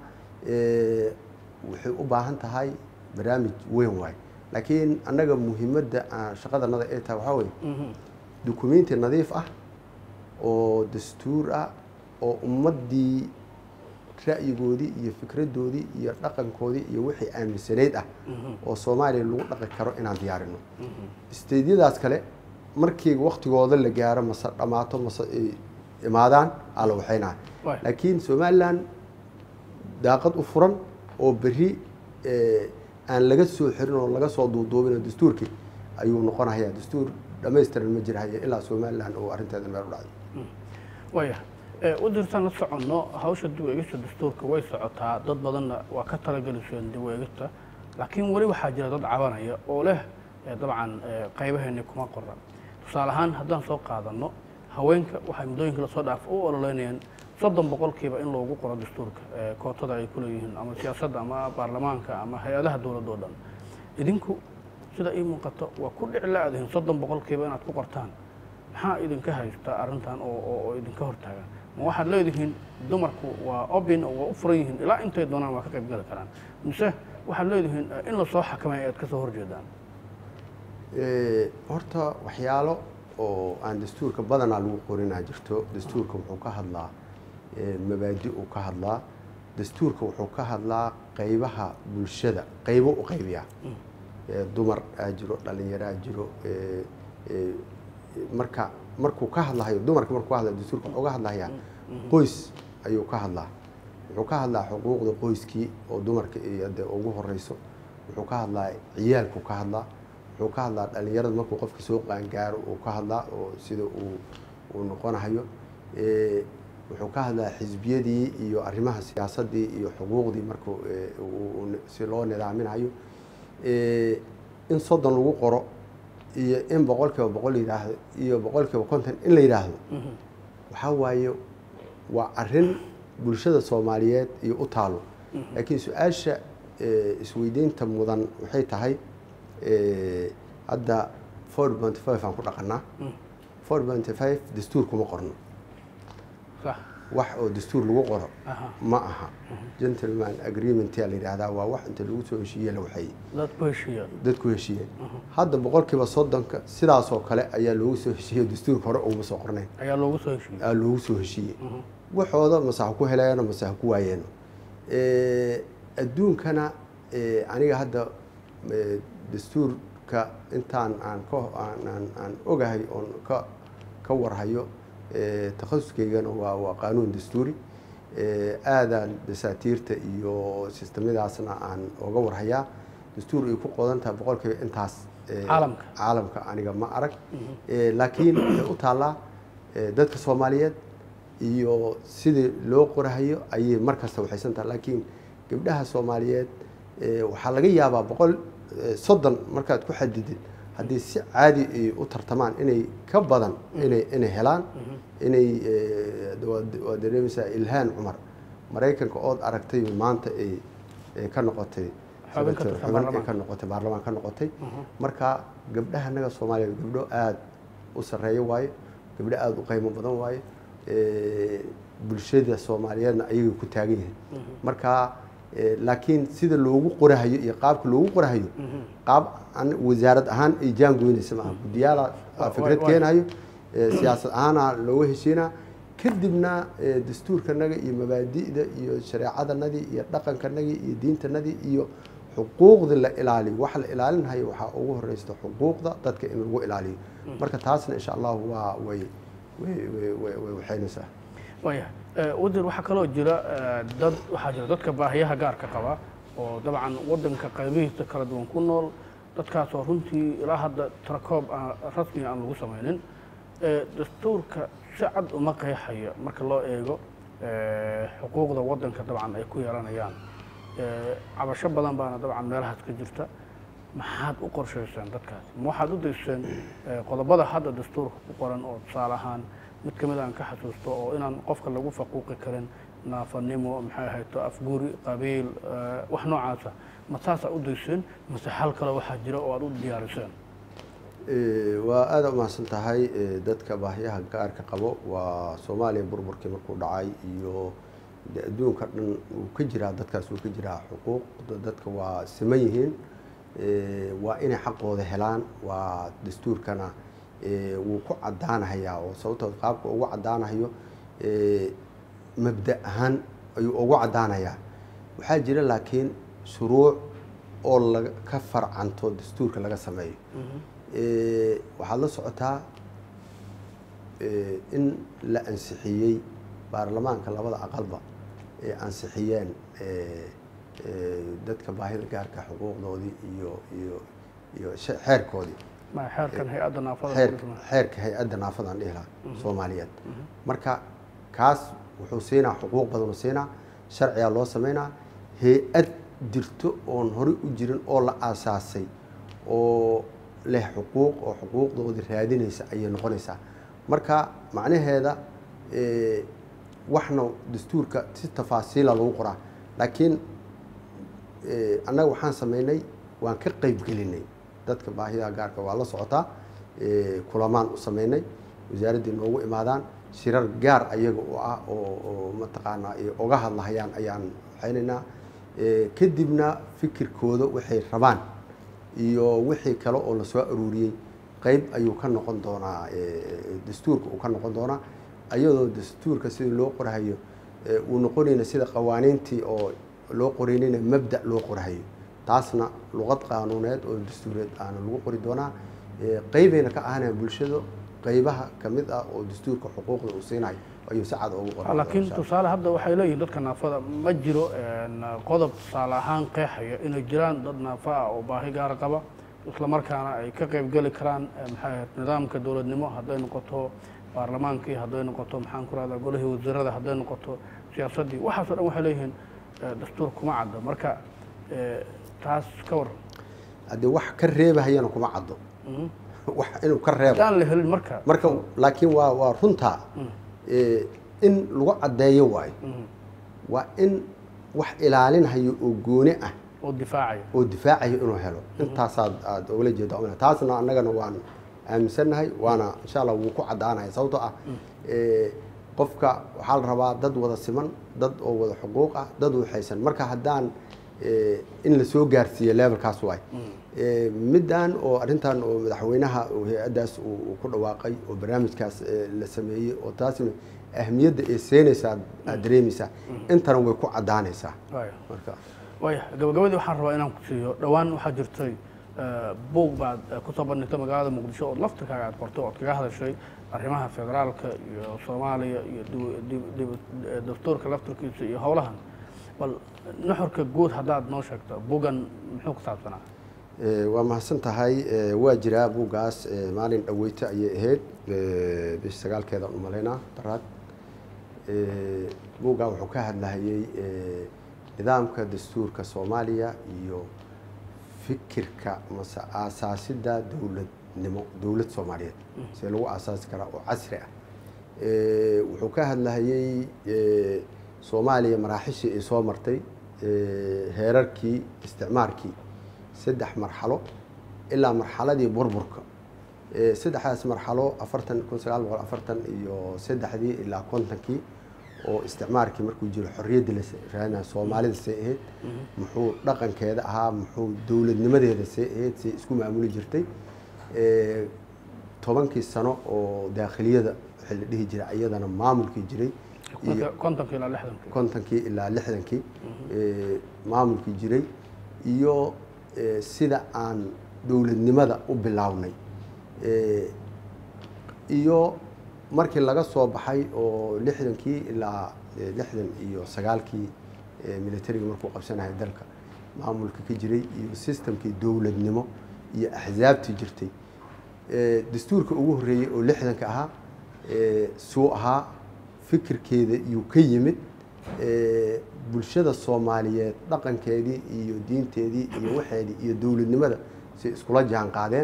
waxay u baahan tahay barnaamij weyn waay laakiin annaga muhiimadda shaqadanada ay tahay waxaa weye dukumenti nadiif ah oo dastuur ah oo ummaddii ra'yigoodii iyo fikradoodii iyo dhaqankoodii iyo wixii aaminsanayd ah oo soomaaliya lagu dhaqi karo inaan diyaarino steydyadaas kale markii waktigooda la gaaro mase dhammaato mase ay imaadaan alla waxaynaha laakiin somalilan daaqad u furan oo berri aan laga soo xirin oo laga soo duuduubin oo dastuurkii ayuu noqonayaa dastuur dhamaystiran ma jirhaya ilaa somalilan oo arrinteeda meel u dhacday waya wasiirtaan la soconno hawsha dib u eegista dastuurka way socotaa dad badanna waa ka talageliseen dib u eegista laakiin weli waxaa jira dad cabanaya oo leh dabcan qaybaheeni kuma qoran tusaale ahaan haddaan soo qaadanno haweenka waxay muddooyinka lasoo dhaaf u ololeynayaan soddon boqolkiiba in loogu qoro dastuurka kootada ay ku leeyihiin ama siyaasadda ama baarlamaanka ama hay-adaha dowladda o dhan idinku sida ii muuqato waa ku dhici la-dihin soddon boqolkiiba inaad ku qortaan maxaa idinka haysta arrintan oo idinka hortaagan ma waxaad leedihiin dumarku waa obin oo waa u furan yihiin ilaa intay doonaan waa ka qayb gali karaan mise waxaad leedihiin in lasoo xakamay aad ka soo horjeedaan horta waxyaalo oo aan dastuurka badanaa lagu qorinaa jirto dastuurka wuxuu ka hadlaa mabaadi uu ka hadlaa dastuurka wuxuu ka hadlaa qaybaha bulshada qaybo u qaybiyaa dumar aa jiro dhalinyaraa jiro marka markuu ka hadlahayo dumarka markuu ka hadlayo dastuurka wuxuu ka hadlayaa qoys ayuu ka hadlaa wuxuu ka hadlaa xuquuqda qoyskii oo dumarka iyo dee ugu horeyso wuxuu ka hadlaa ciyaalku ka hadlaa wuxuu ka hadlaa dhalinyarada markuu qofka soo qaangaaro uu ka hadlaa oo sida uu uu noqonahayo Eh, wuxuu ka hadlaa xisbiyadii iyo arrimaha siyaasadii iyo xuquuqdii markuu eh, uu- uu si loo nidaaminayo Eh, in soddon lagu qoro iyo in boqol kiiba boqol yidhaahdo iyo boqol kiiba konton in la yidhaahdo waxaa waaye waa arrin bulshada soomaaliyeed iyo u taalo laakiin su-aasha eh, isweydiinta mudan waxay tahay eh, hadda four point five aan ku dhaqanaa four point five dastuur kuma qorno sax wax oo dastuur lagu qoro aha ma aha gentleman agreement yaa la yidhaahdaa waa wax inta lagu soo heshiiye la waxeeyey dad ku heshiiya dadku heshiiyeen hadda boqolkiiba soddonka sidaasoo kale ayaa loogu soo heshiiyey dastuurka hore uguma soo qornayn ayaa loogu soo heshiiyey aa loogu soo heshiiyey waxooda mase ha ku heleeno mase ha ku waayeeno Eh, adduunkana eh, aniga hadda eh, dastuurka intaan aan ka aan aan- aan ogahay oon ka ka warhayo eh, takhasuskaygana waa waa qaanuun dastuuri Eh, aadaan dasaatiirta iyo sistemadaasna aan oga warhayaa dastuur ay ku qodan tahay boqolkiiba intaas eh, Caalamka. caalamka aniga ma arag Eh, laakiin waxay u taallaa eh, dadka soomaaliyeed iyo sidii loo qorahayo ayay markasta waxaysan tahay laakiin gabdhaha soomaaliyeed eh, waxaa laga yaabaa boqol eh, soddon markaad ku xadidid haddii si caadi ay u tartamaan inay ka badan inay inay helaan inay eh, waad waad dareemaysaa ilhaan cumar maraykanka ood aragtay maanta ay ay ka noqotay Xubin ka tirsan xubin ay baarlamaanka. ka noqotay baarlamaan ka noqotay marka gabdhaha anaga soomaaliyeed gabdho aada u sarreeyo waayo gabdho aada u qiimo badan waayo Eh, bulshada soomaaliyeedna ayagay ku taagan yihiin marka eh, laakiin sida loogu qorahayo iyo qaabka loogu qorahayo qaab an wasaarad ahaan ay jaan goynaysa maaha guddiyaala Wa- fikrad wa- keenayo eh, siyaasad ahaana looga heshiinaa kadibna eh, dastuurkanaga iyo mabaadi'da iyo shareecadanadii iyo dhaqankanagii iyo diintanadii iyo xuquuqda la ilaaliyo waxa la ilaalinhayo waxaa ugu horeysta xuquuqda dadka in lagu ilaaliyo marka taasna insha allahu waa way way way way way waxaynaysaa waaya wadan waxaa kaloo jira eh, dad waxaa jira dadka baahiyaha gaarka qaba oo dabcan wadanka qaybihiisa kala duwan ku nool dadkaasoo runtii ilaa hadda tarakoob aan rasmi aan lagu samaynin Eh, dastuurka si cad uma qeexaya marka loo eego eh, xuquuqda wadanka dabcan ay ku yeelanayaan Eh, cabasho badan baana dabcan meelahaas ka jirta maxaad u qorshayseen dadkaas ma waxaad u dayseen eh, qodobada hadda dastuurka ku qoran oo tusaale ahaan mid ka mid aan ka xasuusto oo inaan qofka lagu faquuqi karin naafanimo maxay ahayto afguri qabiil eh, wax noocaasa ma saasaa u dayseen mase hal kale waxaa jira oo aad u diyaariseen Eh, waa aada u mahadsan tahay eh, dadka baahiyaha gaarka qabo waa soomaaliya burburkii markuu dhacay iyo de adduunka dhan wuu ka jiraa dadkaas wuu ka jiraa xuquuqda dadka waa siman yihiin Eh, waa inay xaqooda helaan waa dastuurkana eh, wuu ku cadaanahayaa oo sababtoo qaabka ugu cadaanahayo eh, mabda ahaan ayuu ugu cadaanayaa waxaa jira laakiin shuruuc oo laga ka farcanto dastuurka laga sameeyo Eh, waxaad la socotaa eh, in la ansixiyey baarlamaanka labada aqalba ee ansixiyeen eh, eh, dadka baahida gaarka xuquuqdoodii iyo iyo iyo she- xeerkoodii ma xeerkan hay-adda naafada xeerka xeerka hay-adda naafadaan dhihi lahaa soomaaliyeed marka kaas wuxuu siinaa xuquuq badanuu siinaa sharcigaa loo sameynaa hay-ad jirto oon horey u jirin oo la aasaasay oo leh xuquuq oo xuquuqdoodii raadinaysa ayay noqonaysaa marka macnaheeda eh, waxna dastuurka si tafaasiila lagu qoraa laakiin eh, annaga waxaan sameynay waan ka qeybgelinay dadka baahidaha gaarka waa la socotaa eh, kulamaan u sameynay wasaaraddii noogu imaadaan shirar gaar ayaga u ah oo oo mataqaanaa ay oga hadlahayaan ayaan waxaynaynaa Eh, kadibna fikirkooda waxay rabaan iyo wixii kale oo la soo aruuriyey qeyb ayuu ka noqon doonaa eh, dastuurka uu ka noqon doonaa ayadoo dastuurka sidii loo qorahayo eh, uu noqonayna sida qawaaniintii oo loo qoraynayna mabda loo qorahayo taasna luqad qaanuuneed oo dastuureed aana lagu qori doonaa Eh, qeybayna ka ahanayaan bulshada qeybaha kamid ah oo dastuurka xuquuqda uu siinayo ayuu si cad ugu qoran laakiin tusaale hadda waxay leeyihiin dadka naafada ma jiro qodob tusaale ahaan qeexaya inay jiraan dad naafa ah oo baahi gaara qaba isla markaana ay ka qayb geli karaan maxay ahayd nidaamka dowladnimo hadday noqoto baarlamaankii hadday noqoto maxaan ku rahdaa golihii wasiirada hadday noqoto siyaasaddii waxaasoo dhan waxay leeyihiin dastuur kuma caddo marka taas ka waran haddii wax ka reebahayana kuma caddo wax inuu ka reebo haddaan la helin marka marka laakiin waa waa runtaa in lagu caddeeyo waayo waa in wax ilaalinhayo oo gooni ah oo difaacaya oo difaacayo inuu helo intaasaad aada ogala jeeda umna taasna annagana waan aaminsannahay waana insha allah wuu ku caddaanaya sababtoo ah qofka waxaa la rabaa dad wada siman dad oo wada xuquuq ah dad waxaysan marka haddaan in la soo gaarsiiyo levelkaas waay middan oo arrintan oo madaxweynaha oo hay-addaas uu ku dhawaaqay oo barnaamijkaas la sameeyey oo taasna ahmiyadda ay seenaysaa aad dareemaysaa intana way ku caddaanaysaa marka waaya gabagabadii waxaan rabaa inaan ku siiyo dhowaan waxaa jirtay buug baad kusoo bandhigtay magaalada muqdisho ood laftirkaaga aad qortay ood kaga hadashay arrimaha federaalka iyo soomaaliya iyo dastuurka laftirkiisa iyo howlahan bal nuxurka guud haddaad noo sheegto bugan muxuu ku saabsanaa waa mahadsan tahay waa jiraa buuggaas maalin dhaweyta ayay ahayd bish sagaalkeeda u malaynaa daraad buuggaa wuxuu ka hadlahayey nidaamka dastuurka soomaaliya iyo fikirka mase aasaasidda dowladnimo dowlad soomaaliyeed see lagu aasaasi karaa oo casri ah wuxuu ka hadlahayey soomaaliya maraaxishii ay soo martay heerarkii isticmaarkii saddex marxalo ilaa marxaladii burburka saddexdaas marxalo afartan kun sagaal boqol afartan iyo saddexdii ilaa kontonkii oo isticmaarkii markuu jiro xorriyadda la raadinaya soomaalida see ahayd muxuu dhaqankeeda ahaa muxuu dowladnimadeeda see ahayd see isku maamuli jirtay tobankii sano oo daakhiliyada waxaa la dhihi jiray iyadana maamulkii jiray kontonkii ilaa lixdankii kontonkii ilaa lixdankii maamulkii jiray iyo sida aan dowladnimada u bilownay iyo markii laga soo baxay oo lixdankii ilaa lixdan iyo sagaalkii militariga markuu qabsanaya dalka maamulka ka jiray iyo sistamkii dowladnimo iyo axsaabtii jirtay dastuurka ugu horreeyey oo lixdanka ahaa suu ahaa fikirkeeda iyuu ka yimid bulshada soomaaliyeed dhaqankeedii iyo diinteedii iyo waxeedii iyo dowladnimada si iskula jaan qaadeen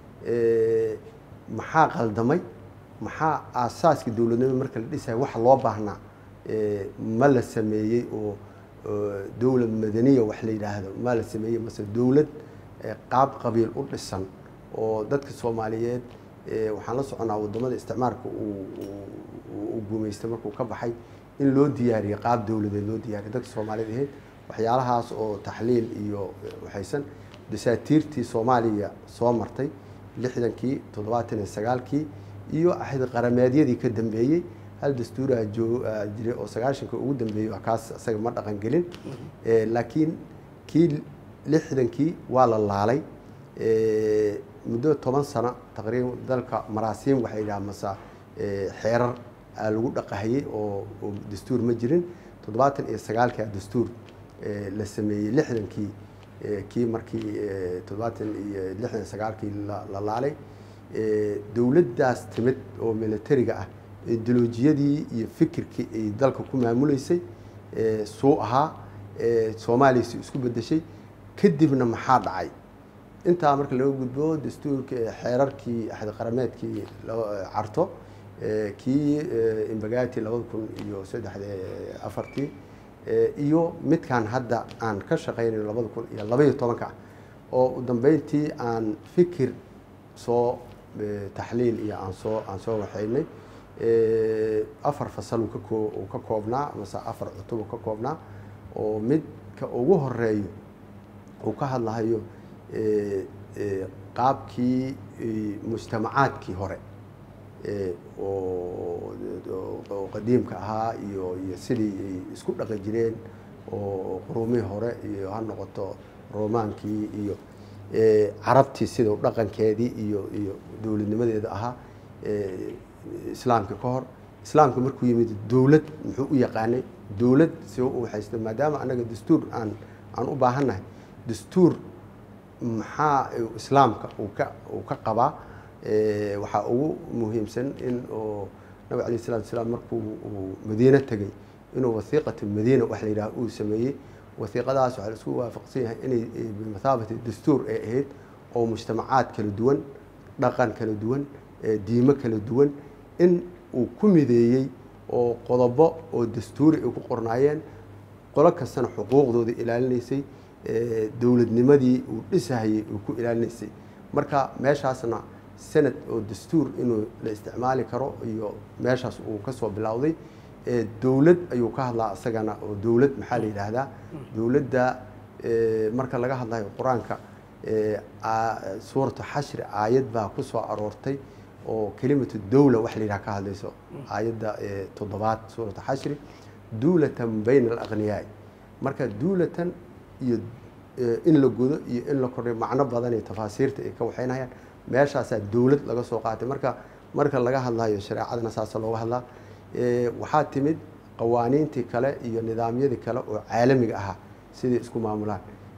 maxaa qaldamay maxaa aasaaskii dowladnimada marka la dhisaya waxa loo baahnaa ma la sameeyey oo dowlad madaniya wax la yidhaahdo ma la sameeyey mase dowlad qaab qabiil u dhisan oo dadka soomaaliyeed waxaan la soconaa wadamada isticmaarka uu guumeystay markuu ka baxay in loo diyaariyo qaab dowladeed loo diyaariyo dadka soomaaliyed ahayd waxyaalahaas oo taxliil iyo waxaysan dasaatiirtii soomaaliya soo martay lixdankii toddobaatan iyo sagaalkii iyo axid qarameedyadii ka dambeeyey hal dastuuraha jiray oo sagaashanka ugu dambeeyey kaas isaga ma dhaqan gelin laakiin kii lixdankii waa la laalay muddo toban sano taqriiban dalka maraasiim waxay yidhaha masa xeerar aa lagu dhaqahayey oo dastuur ma jirin toddobaatan iyo sagaalkaa dastuur la sameeyey lixdankii kii markii toddobaatan iyo lixdan sagaalkii la laalay dowladdaas timid oo militariga ah ideolojiyadii iyo fikirkii ay dalka ku maamuleysay suu ahaa soomaaliya si isku bedeshay kadibna maxaa dhacay intaa marka laga gudbo dastuurka xeerarkii axad qarameedkii carto kii imbagati labada kun iyo saddexda afartii iyo midkan hadda aan ka shaqaynayo labada kun iyo labaiyo tobanka oo u dambeyntii aan fikir soo taxliil iyo aan soo aan soo waxaynay afar fasal uu kakoo uu ka koobnaa mase afar cutub uu ka koobnaa oo midka ugu horeeyo uu ka hadlahayo qaabkii mujtamacaadkii hore oo qadiimka ahaa iyo iyo sidii ay isku dhaqi jireen oo quruumihii hore iyo ha noqoto romaankii iyo carabtii sida dhaqankeedii iyo iyo dowladnimadeeda ahaa islaamka ka hor islaamka markuu yimid dowlad muxuu u yaqaanay dowlad si u haysto maadaama annaga dastuur aan aan u baahannahay dastuur maxaa islaamka uu ka uu ka qabaa waxaa ugu muhiimsan in oo nabig alayh salatu wasalaam markuu uu madiine tegey inuu wasiiqatu madiina wax la yidhaha uu sameeyey wasiiqadaas waxaa la isku waafaqsan yahay inay bimathaabati dastuur ay ahayd oo mujtamacaad kala duwan dhaqan kala duwan diimo kala duwan in uu ku mideeyey oo qodobo oo dastuuri ay ku qornaayeen qolo kastana xuquuqdooda ilaalinaysay dowladnimadii uu dhisahayay uu ku ilaalinaysay marka meeshaasna sanad oo dastuur inuu la isticmaali karo iyo meeshaas uu kasoo bilowday dowlad ayuu ka hadlaa isagana oo dowlad maxaa la yidhaahdaa dowladda marka laga hadlayo qur-aanka suuratu xashri aayad baa ku soo aroortay oo kelimatu dowla wax la yidhaha ka hadlayso aayadda toddobaad suuratu xashri duulatan bayna alaqniyaai marka duulatan iyo in la gudo iyo in la kordhiyo macno badan iyo tafaasiirta ay ka waxaynayaan meeshaasaa dowlad laga soo qaatay marka marka laga hadlayo shareecadana saasa looga hadlaa waxaa timid qawaaniintii kale iyo nidaamyadii kale oo caalamiga ahaa sidai isku maamulaan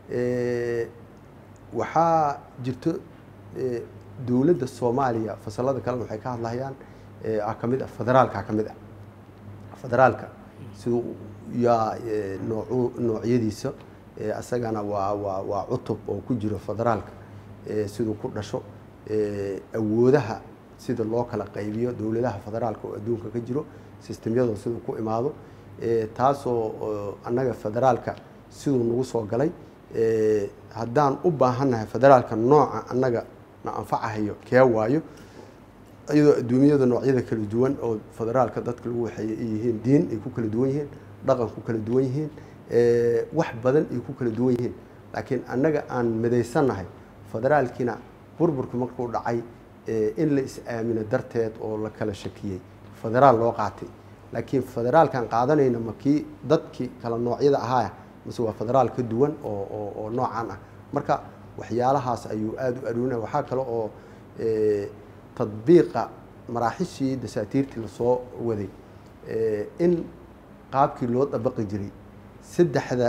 waxaa jirto dowladda soomaaliya fasalada kalena waxay ka hadlayaan ah ka mid ah federaalka ka mid ah federaalka siduu yaa noocu noocyadiisa isagana waa waa waa cutub oo ku jiro federaalka siduu ku dhasho awoodaha sida loo kala qaybiyo dowladaha federaalka oo adduunka ka jiro sistemyadoo siduu ku imaado taasoo annaga federaalka siduu nagu soo galay haddaan u baahannahay federaalka nooca annaga na anfacahayo kee waayo iyadoo adduunyada noocyada kala duwan oo federaalka dadka lagu waxeeyey ay yihiin diin ay ku kala duwan yihiin dhaqan ku kala duwan yihiin wax badan ay ku kala duwan yihiin laakiin annaga aan midaysannahay federaalkiina burburku markuu dhacay in la is-aamino darteed oo la kala shakiyey federaal loo qaatay laakiin federaalkan qaadanayna ma kii dadkii kala noocyada ahaaya mase waa federaal ka duwan oo oo noocaan ah marka waxyaalahaas ayuu aada u aruunaya waxaa kale oo tadbiiqa maraaxishii dasaatiirtii lasoo waday in qaabkii loo dabaqi jiray saddexda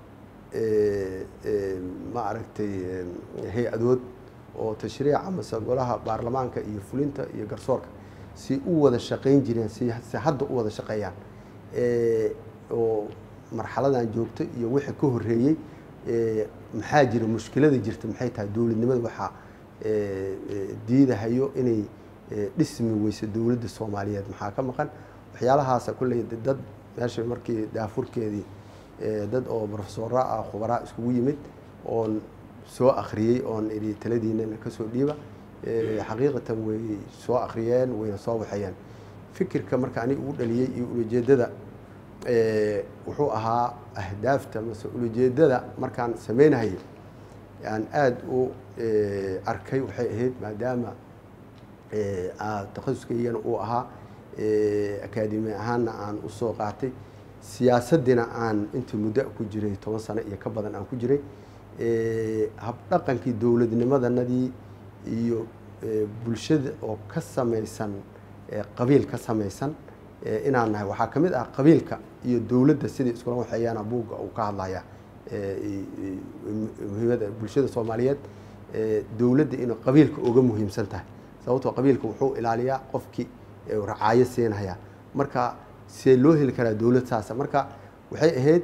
ma aragtay hay-adood oo tashriica mase golaha baarlamaanka iyo fulinta iyo garsoorka si u wada shaqayn jireen si si hadda u wada shaqeeyaan oo marxaladan joogto iyo wixii ka horreeyey maxaa jira mushkilada jirta maxay tahay dowladnimada waxaa diidahayo inay dhismi weyso dowladda soomaaliyeed maxaa ka maqan waxyaalahaasa kulley dad meesha markii daafurkeedii dad oo profesora ah khubaraa iskugu yimid oon soo akhriyey oon idhi taladiinana kasoo dhiiba xaqiiqatan way soo akhriyeen wayna soo waxeeyeen fikirka marka aniga ugu dhaliyey iyo ulajeedada wuxuu ahaa ahdaafta mase ulajeedada markaan sameynahayay aan aada u arkay waxay ahayd maadaama takhasuskaygana uu ahaa akaademi ahaanna aan usoo qaatay siyaasaddiina aan intii muddo ku jiray toban sano iyo ka badan aan ku jiray habdhaqankii dowladnimadanadii iyo bulshada oo ka samaysan qabiil ka samaysan inaan nahay waxaa ka mid ah qabiilka iyo dowladda sidai iskula waxeeyaana buugga uu ka hadlaya muhiimada bulshada soomaaliyeed dowladda inay qabiilka uga muhiimsan tahay sababtoo qabiilka wuxuu ilaaliyaa qofkii racaayo siinaya marka see loo heli karaa dowlad saasa marka waxay ahayd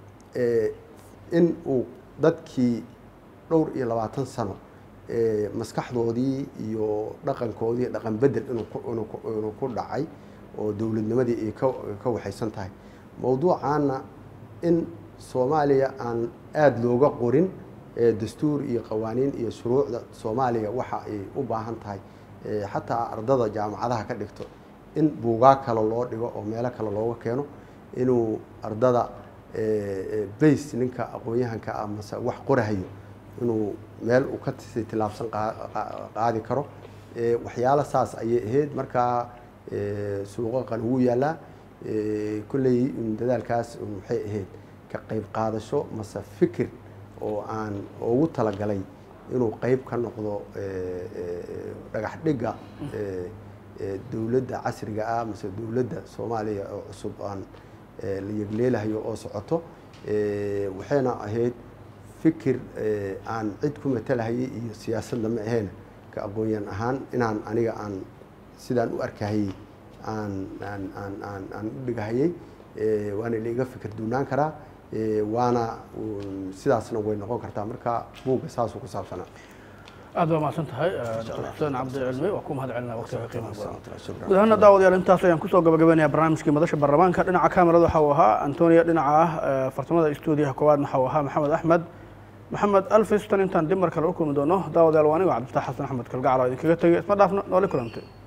in uu dadkii dhowr iyo labaatan sano maskaxdoodii iyo dhaqankoodii dhaqan bedel inuu ku dhacay oo dowladnimadii ay ka waxaysan tahay mowduucaana in soomaaliya aan aada looga qorin dastuur iyo qawaaniin iyo shuruucda soomaaliya waxa ay u baahan tahay xataa ardada jaamacadaha ka dhigto in buugaa kale loo dhigo oo meelo kale looga keeno inuu ardada bays ninka aqoon-yahanka ah mase wax qorahayo inuu meel uu ka si tilaabsan qaadi karo waxyaalo saas ayay ahayd markaa suuqaqan wuu yaalaa kolley dadaalkaas waxay ahayd ka qayb qaadasho mase fikir oo aan ugu talagalay inuu qeyb ka noqdo dhagax dhigga dowladda casriga ah mase dowladda soomaaliya oo cusub aan la yegleelahayo oo socoto waxayna ahayd fikir aan cid ku matalahayay iyo siyaasadna ma ahayn ka aqoonyan ahaan inaan aniga aan sidaan u arkahayey aan aan aan aan aan u dhigahayey waana laiga fikir duunaan karaa waana sidaasna way noqon kartaa marka buugga saasuu ku saabsanaa aad baa mahadsan tahay dr xuseen cabdi cilmi waa ku mahad celinaa waqtiga qiimaha badan guud ahaana daawadayaal intaas ayaan kusoo gabagabaynayaa barnaamijkii madasha baarlamaanka dhinaca kamerada waxa uu ahaa antonia dhinaca ah fartamada stuudiyaha koowaad waxa uu ahaa maxamed axmed maxamed alfistan intaan dib mar kale u kulmi doono daawadayaal waa anigo cabdifatax xasan axmed kalgacalo idinkaga tegay isma dhaafno nooli kulantay